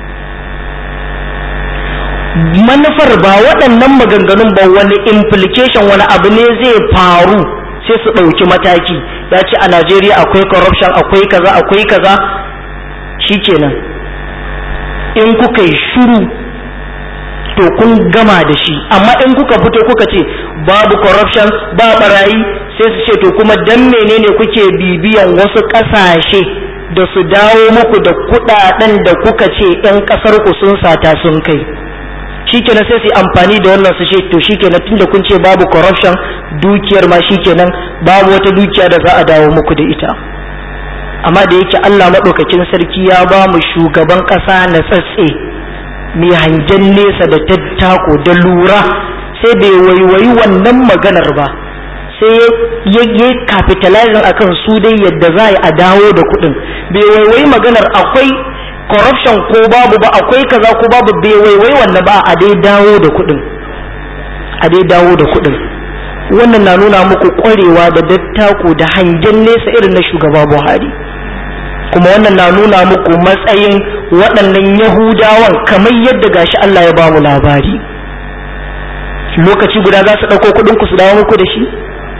[SPEAKER 1] manufar ba waɗannan maganganun ba wani implication wani abu ne zai faru sai su ɗauki mataki ya ce a najeriya akwai corruption akwai kaza akwai kaza shikenan in kuka yi shuru to kun gama da shi amma in kuka fito kuka ce babu corruption ba barayi sai su ce to kuma dan menene kuke bibiyan wasu ƙasashe da su dawo muku da kuɗaɗen da kuka ce 'yan ƙasar ku sun sata sun kai shikenan sai su amfani da wannan su ce to shikenan tunda kun ce babu corruption dukiyar ma shikenan babu wata dukiya da za a dawo muku da ita amma da yake Allah maɗaukakin sarki ya ba mu shugaban ƙasa na tsatse mai hangen nesa da tattako da lura sai bai waiwayi wannan maganar ba sai ya yi capitalizing akan su dai yadda za a dawo da kuɗin bai waiwayi maganar akwai corruption ko babu ba akwai kaza ko babu bai waiwayi wannan ba a dai dawo da kuɗin a dai dawo da kuɗin wannan na nuna muku ƙwarewa da dattako da hangen nesa irin na shugaba buhari kuma wannan na nuna muku matsayin waɗannan yahudawan kamar yadda gashi Allah ya ba mu labari lokaci guda za su ɗauko kuɗin ku su dawo muku da shi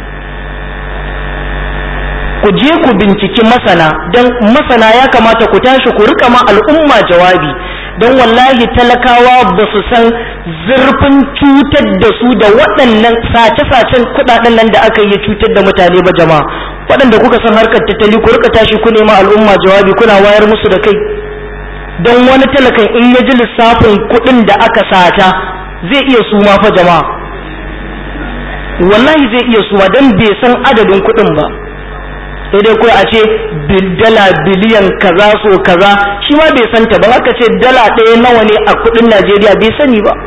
[SPEAKER 1] ku je ku binciki masana don masana ya kamata ku tashi ku rika ma al'umma jawabi don wallahi talakawa ba su san zurfin cutar da su da waɗannan sace-sacen kuɗaɗen nan da aka yi cutar da mutane ba jama'a waɗanda kuka san harkar tattali ku rika tashi ku nema al'umma jawabi kuna wayar musu da kai don wani talakan in ya ji lissafin kuɗin da aka sata zai iya suma fa jama'a wallahi zai iya suma don bai san adadin kuɗin ba sai dai kawai a ce dala biliyan kaza so kaza shi ma bai santa ba aka ce dala ɗaya nawa ne a kuɗin najeriya bai sani ba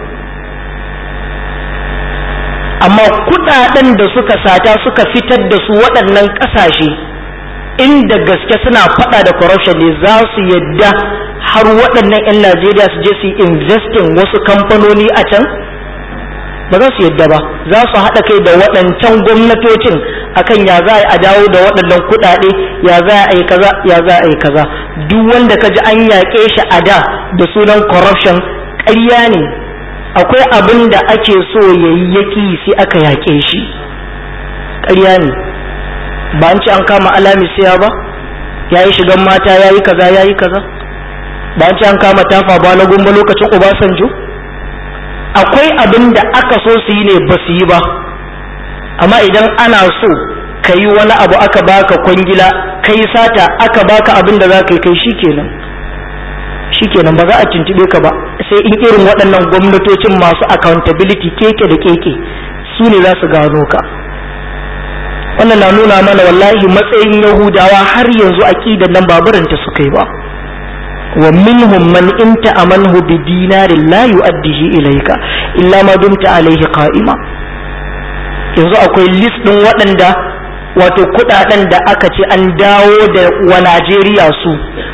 [SPEAKER 1] amma kuɗaɗen da suka sata suka fitar da su waɗannan ƙasashe inda gaske suna faɗa da corruption ne za su yadda har waɗannan 'yan najeriya su je su yi investing wasu kamfanoni a can ba za su yadda ba za su haɗa kai da waɗancan gwamnatocin akan ya za a dawo da waɗannan kuɗaɗe ya za a yi kaza ya za a yi kaza duk wanda ka ji an yaƙe shi a da da sunan corruption ƙarya ne akwai abin da ake so ya yi yaƙi sai aka yaƙe shi ƙarya ne ba an ci an kama alami siya ba ya yi shigan mata ya yi kaza ya yi kaza ba an ci an kama tafa ba na gumba lokacin obasanjo akwai abin da aka so su yi ne ba su yi ba amma idan ana so ka yi wani abu aka baka kwangila ka yi sata aka baka abin da za ka yi kai shikenan shikenan ba za a tuntube ka ba sai in irin waɗannan gwamnatocin masu accountability keke da keke su ne za su gano ka wannan na nuna mana wallahi matsayin yahudawa har yanzu aƙidan nan baburanta su kai ba wa minhum man in ta'amanhu bi dinarin la yu'addihi ilayka illa ma dumta alayhi qa'ima yanzu akwai list din waɗanda wato kudaden da aka ce an dawo da wa Najeriya su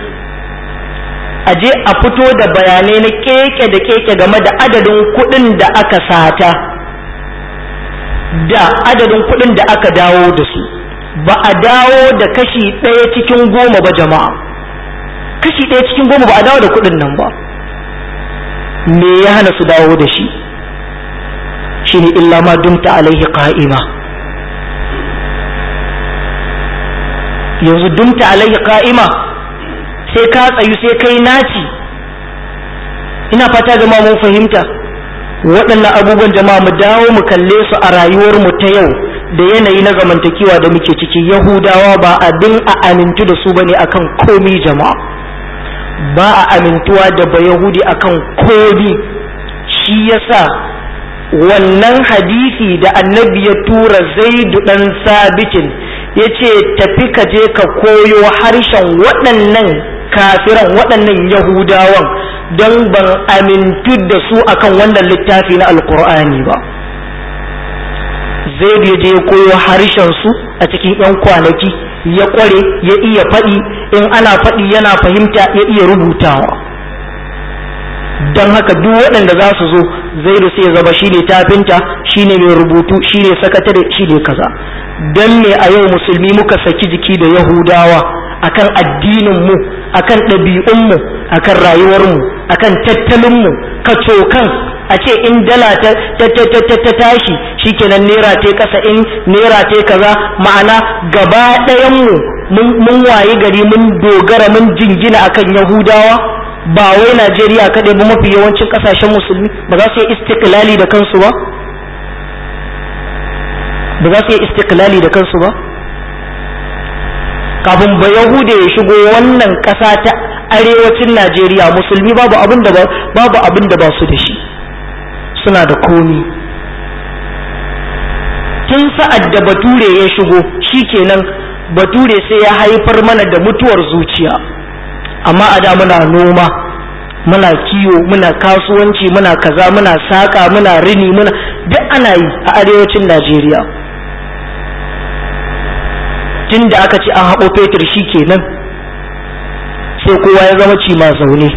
[SPEAKER 1] a je a fito da bayanai na keke da keke game da adadin kudin da aka sata da adadin kudin da aka dawo da su ba a dawo da kashi ɗaya cikin goma ba jama'a kashi ɗaya cikin goma ba a dawo da kuɗin nan ba me ya hana su dawo da shi shine illa ma dumta alaihi qa'ima yanzu dumta alaihi qa'ima sai ka tsayu sai kai naci ina fata jama'a mun fahimta waɗannan abubuwan jama'a mu dawo mu kalle su a rayuwar mu ta yau da yanayi na zamantakewa da muke ciki yahudawa ba abin a amintu da su bane akan komi jama'a ba a amintuwa da ba yahudi akan komi shi yasa wannan hadisi da annabi ya tura zaidu dan sabitin ya ce tafi ka je ka koyo harshen waɗannan kafiran waɗannan yahudawan don ban amintu da su akan wannan littafi na alkur'ani ba zaidu ya je ya koyo harshen su a cikin 'yan kwanaki ya ƙware ya iya faɗi in ana faɗi yana fahimta ya iya rubutawa don haka duk waɗanda za su zo zaidu sai zama shine tafinta shine mai rubutu shine sakatare shine kaza don me a yau musulmi muka saki jiki da yahudawa akan addinin mu akan ɗabi'un mu akan rayuwar mu akan tattalin mu kacokan a ce in dala ta ta tashi shikenan naira ta kasa in naira ta kaza ma'ana gaba ɗayan mu mun wayi gari mun dogara mun jingina akan yahudawa ba wai Najeriya kaɗai ba mafi yawancin ƙasashen musulmi ba za su yi istiklali da kansu ba ba za su yi istiklali da kansu ba kafin ba yahuda ya shigo wannan ƙasa ta arewacin Najeriya musulmi babu abin da babu abin da ba su da shi suna da komi tun sa'ad da bature ya shigo shikenan bature sai ya haifar mana da mutuwar zuciya amma a da muna noma muna kiwo muna kasuwanci muna kaza muna saƙa muna rini muna duk ana yi a arewacin najeriya tun da aka ce an haɓo fetur shi kenan sai kowa ya zama cima zaune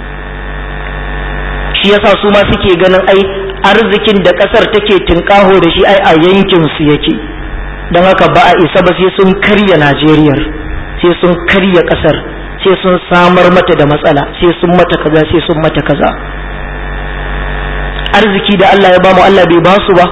[SPEAKER 1] shi yasa su ma suke ganin ai arzikin da ƙasar take tunƙaho da shi ai a yankinsu yake don haka ba a isa ba sai sun karya najeriyar sai sun karya ƙasar sai sun samar mata da matsala sai sun mata kaza sai sun mata kaza arziki da Allah ya bamu Allah bai ba su ba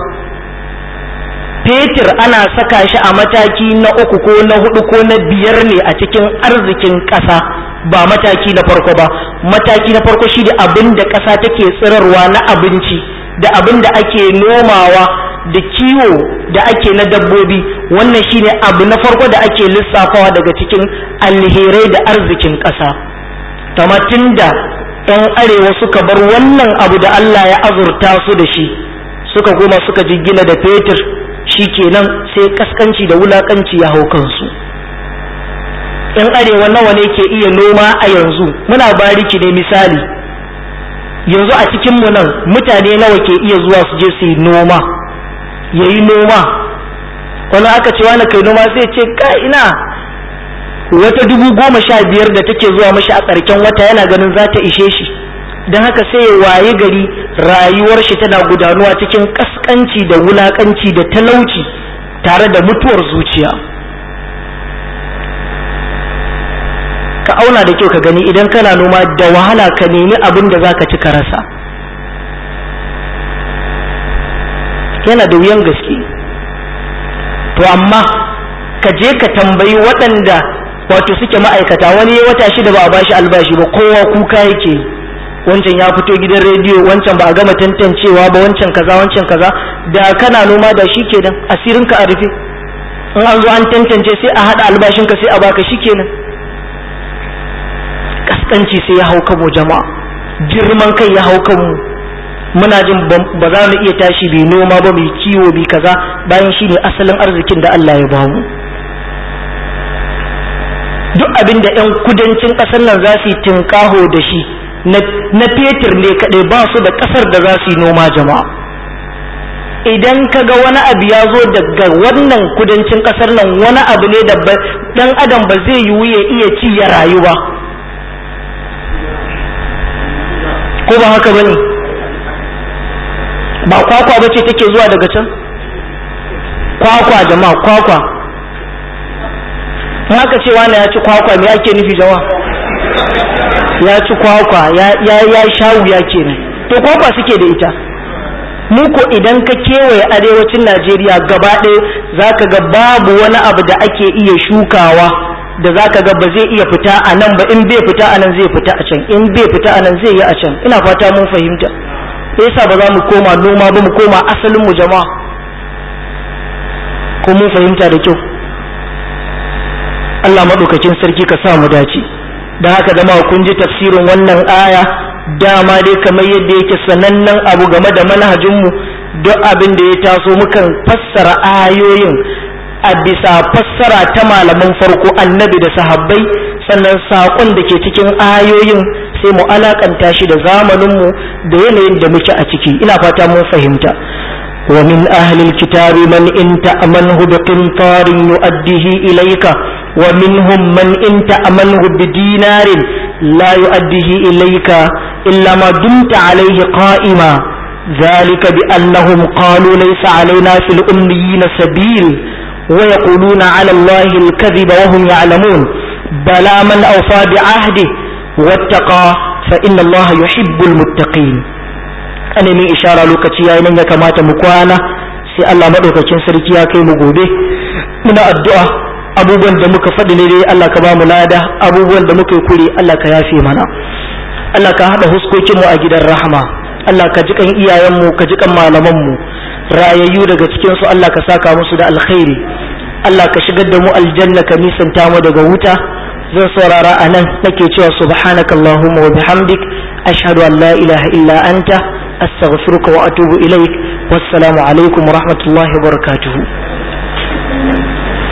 [SPEAKER 1] fetur ana saka shi a mataki na uku ko na hudu ko na biyar ne a cikin arzikin ƙasa ba mataki na farko ba mataki na farko shi da abin da ƙasa take tsirarwa na abinci da abin da ake nomawa da kiwo da ake na dabbobi wannan shine abu na farko da ake lissafawa daga cikin alherai da arzikin ƙasa tamatin da 'yan arewa suka bar wannan abu da Allah ya azurta su da shi suka goma suka jingina da fetur shi kenan sai kaskanci da wulakanci ya hau kansu yan arewa nawa ne ke iya noma a yanzu muna bariki ne misali yanzu a cikinmu nan mutane nawa ke iya zuwa su je su yi noma ya yi noma wani aka ce wani kai noma sai ce ka ina wata dubu goma sha biyar da take zuwa mashi a ƙarshen wata yana ganin za ta ishe shi don haka sai ya waye gari rayuwar shi tana gudanuwa cikin kaskanci da wulakanci da talauci tare da mutuwar zuciya ka auna da kyau ka gani idan kana noma da wahala ka nemi abin da za ka ci ka rasa yana da wuyan gaske to amma ka je ka tambayi waɗanda wato suke ma'aikata wani ya wata shida ba a bashi albashi ba kowa kuka yake yi wancan ya fito gidan rediyo wancan ba a gama tantancewa ba wancan kaza wancan kaza da kana noma da shi kenan asirinka a rufe in an zo an tantance sai a haɗa albashinka sai a baka shi kenan kaskanci sai ya hau kanmu jama'a girman kai ya hau kanmu muna jin ba za mu iya tashi bai noma ba mai kiwo bai kaza bayan shi ne asalin arzikin da Allah ya bamu duk abin da 'yan kudancin ƙasar nan za su yi tinkaho da shi na fetur ne kaɗai ba su da ƙasar da za su yi noma jama'a idan ka ga wani abu ya zo daga wannan kudancin ƙasar nan wani abu ne da ɗan adam ba zai yiwu ya iya ci ya rayu ba ko ba haka ba ne ba kwakwa ba ce take zuwa daga can kwakwa jama'a kwakwa in aka ce wani ya ci kwakwa me ake nufi jama'a ya ci kwakwa ya ya sha wuya kenan to kwakwa suke da ita mu ko idan ka kewaye arewacin Najeriya gaba ɗaya zaka ga babu wani abu da ake iya shukawa da zaka ga ba zai iya fita a nan ba in bai fita a nan zai fita a can in bai fita a nan zai yi a can ina fata mun fahimta yasa ba za mu koma noma ba mu koma asalin mu jama'a ko mun fahimta da kyau Allah maɗaukakin sarki ka sa mu dace da haka da kun ji tafsirin wannan aya dama dai kamar yadda yake sanannen abu game da manhajinmu duk abin da ya taso mukan fassara ayoyin a bisa fassara ta malaman farko annabi da sahabbai sannan saƙon da ke cikin ayoyin sai mu alakanta shi da zamaninmu da yanayin da muke a ciki ina fata mun fahimta ومن أهل الكتاب من إن تأمنه بقنطار يؤديه إليك ومنهم من إن تأمنه بدينار لا يؤديه إليك إلا ما دمت عليه قائما ذلك بأنهم قالوا ليس علينا في الأميين سبيل ويقولون على الله الكذب وهم يعلمون بلى من أوفى بعهده واتقى فإن الله يحب المتقين أنا من إشارة لوكتي يا إنك كما تمكوانا sai Allah maɗaukakin sarki ya kai mu gobe muna addu'a abubuwan da muka faɗi ne dai Allah ka ba mu lada abubuwan da muka yi kure Allah ka yafe mana Allah ka haɗa huskokin mu a gidan rahama Allah ka ji kan iyayen mu ka ji kan malaman mu rayayyu daga cikin su Allah ka saka musu da alkhairi Allah ka shigar da mu aljanna ka nisanta mu daga wuta zan saurara a nan nake cewa subhanakallahumma wa bihamdik ashhadu an la ilaha illa anta astaghfiruka wa atubu ilaik wassalamu alaikum wa rahmatullahi wa barakatuhu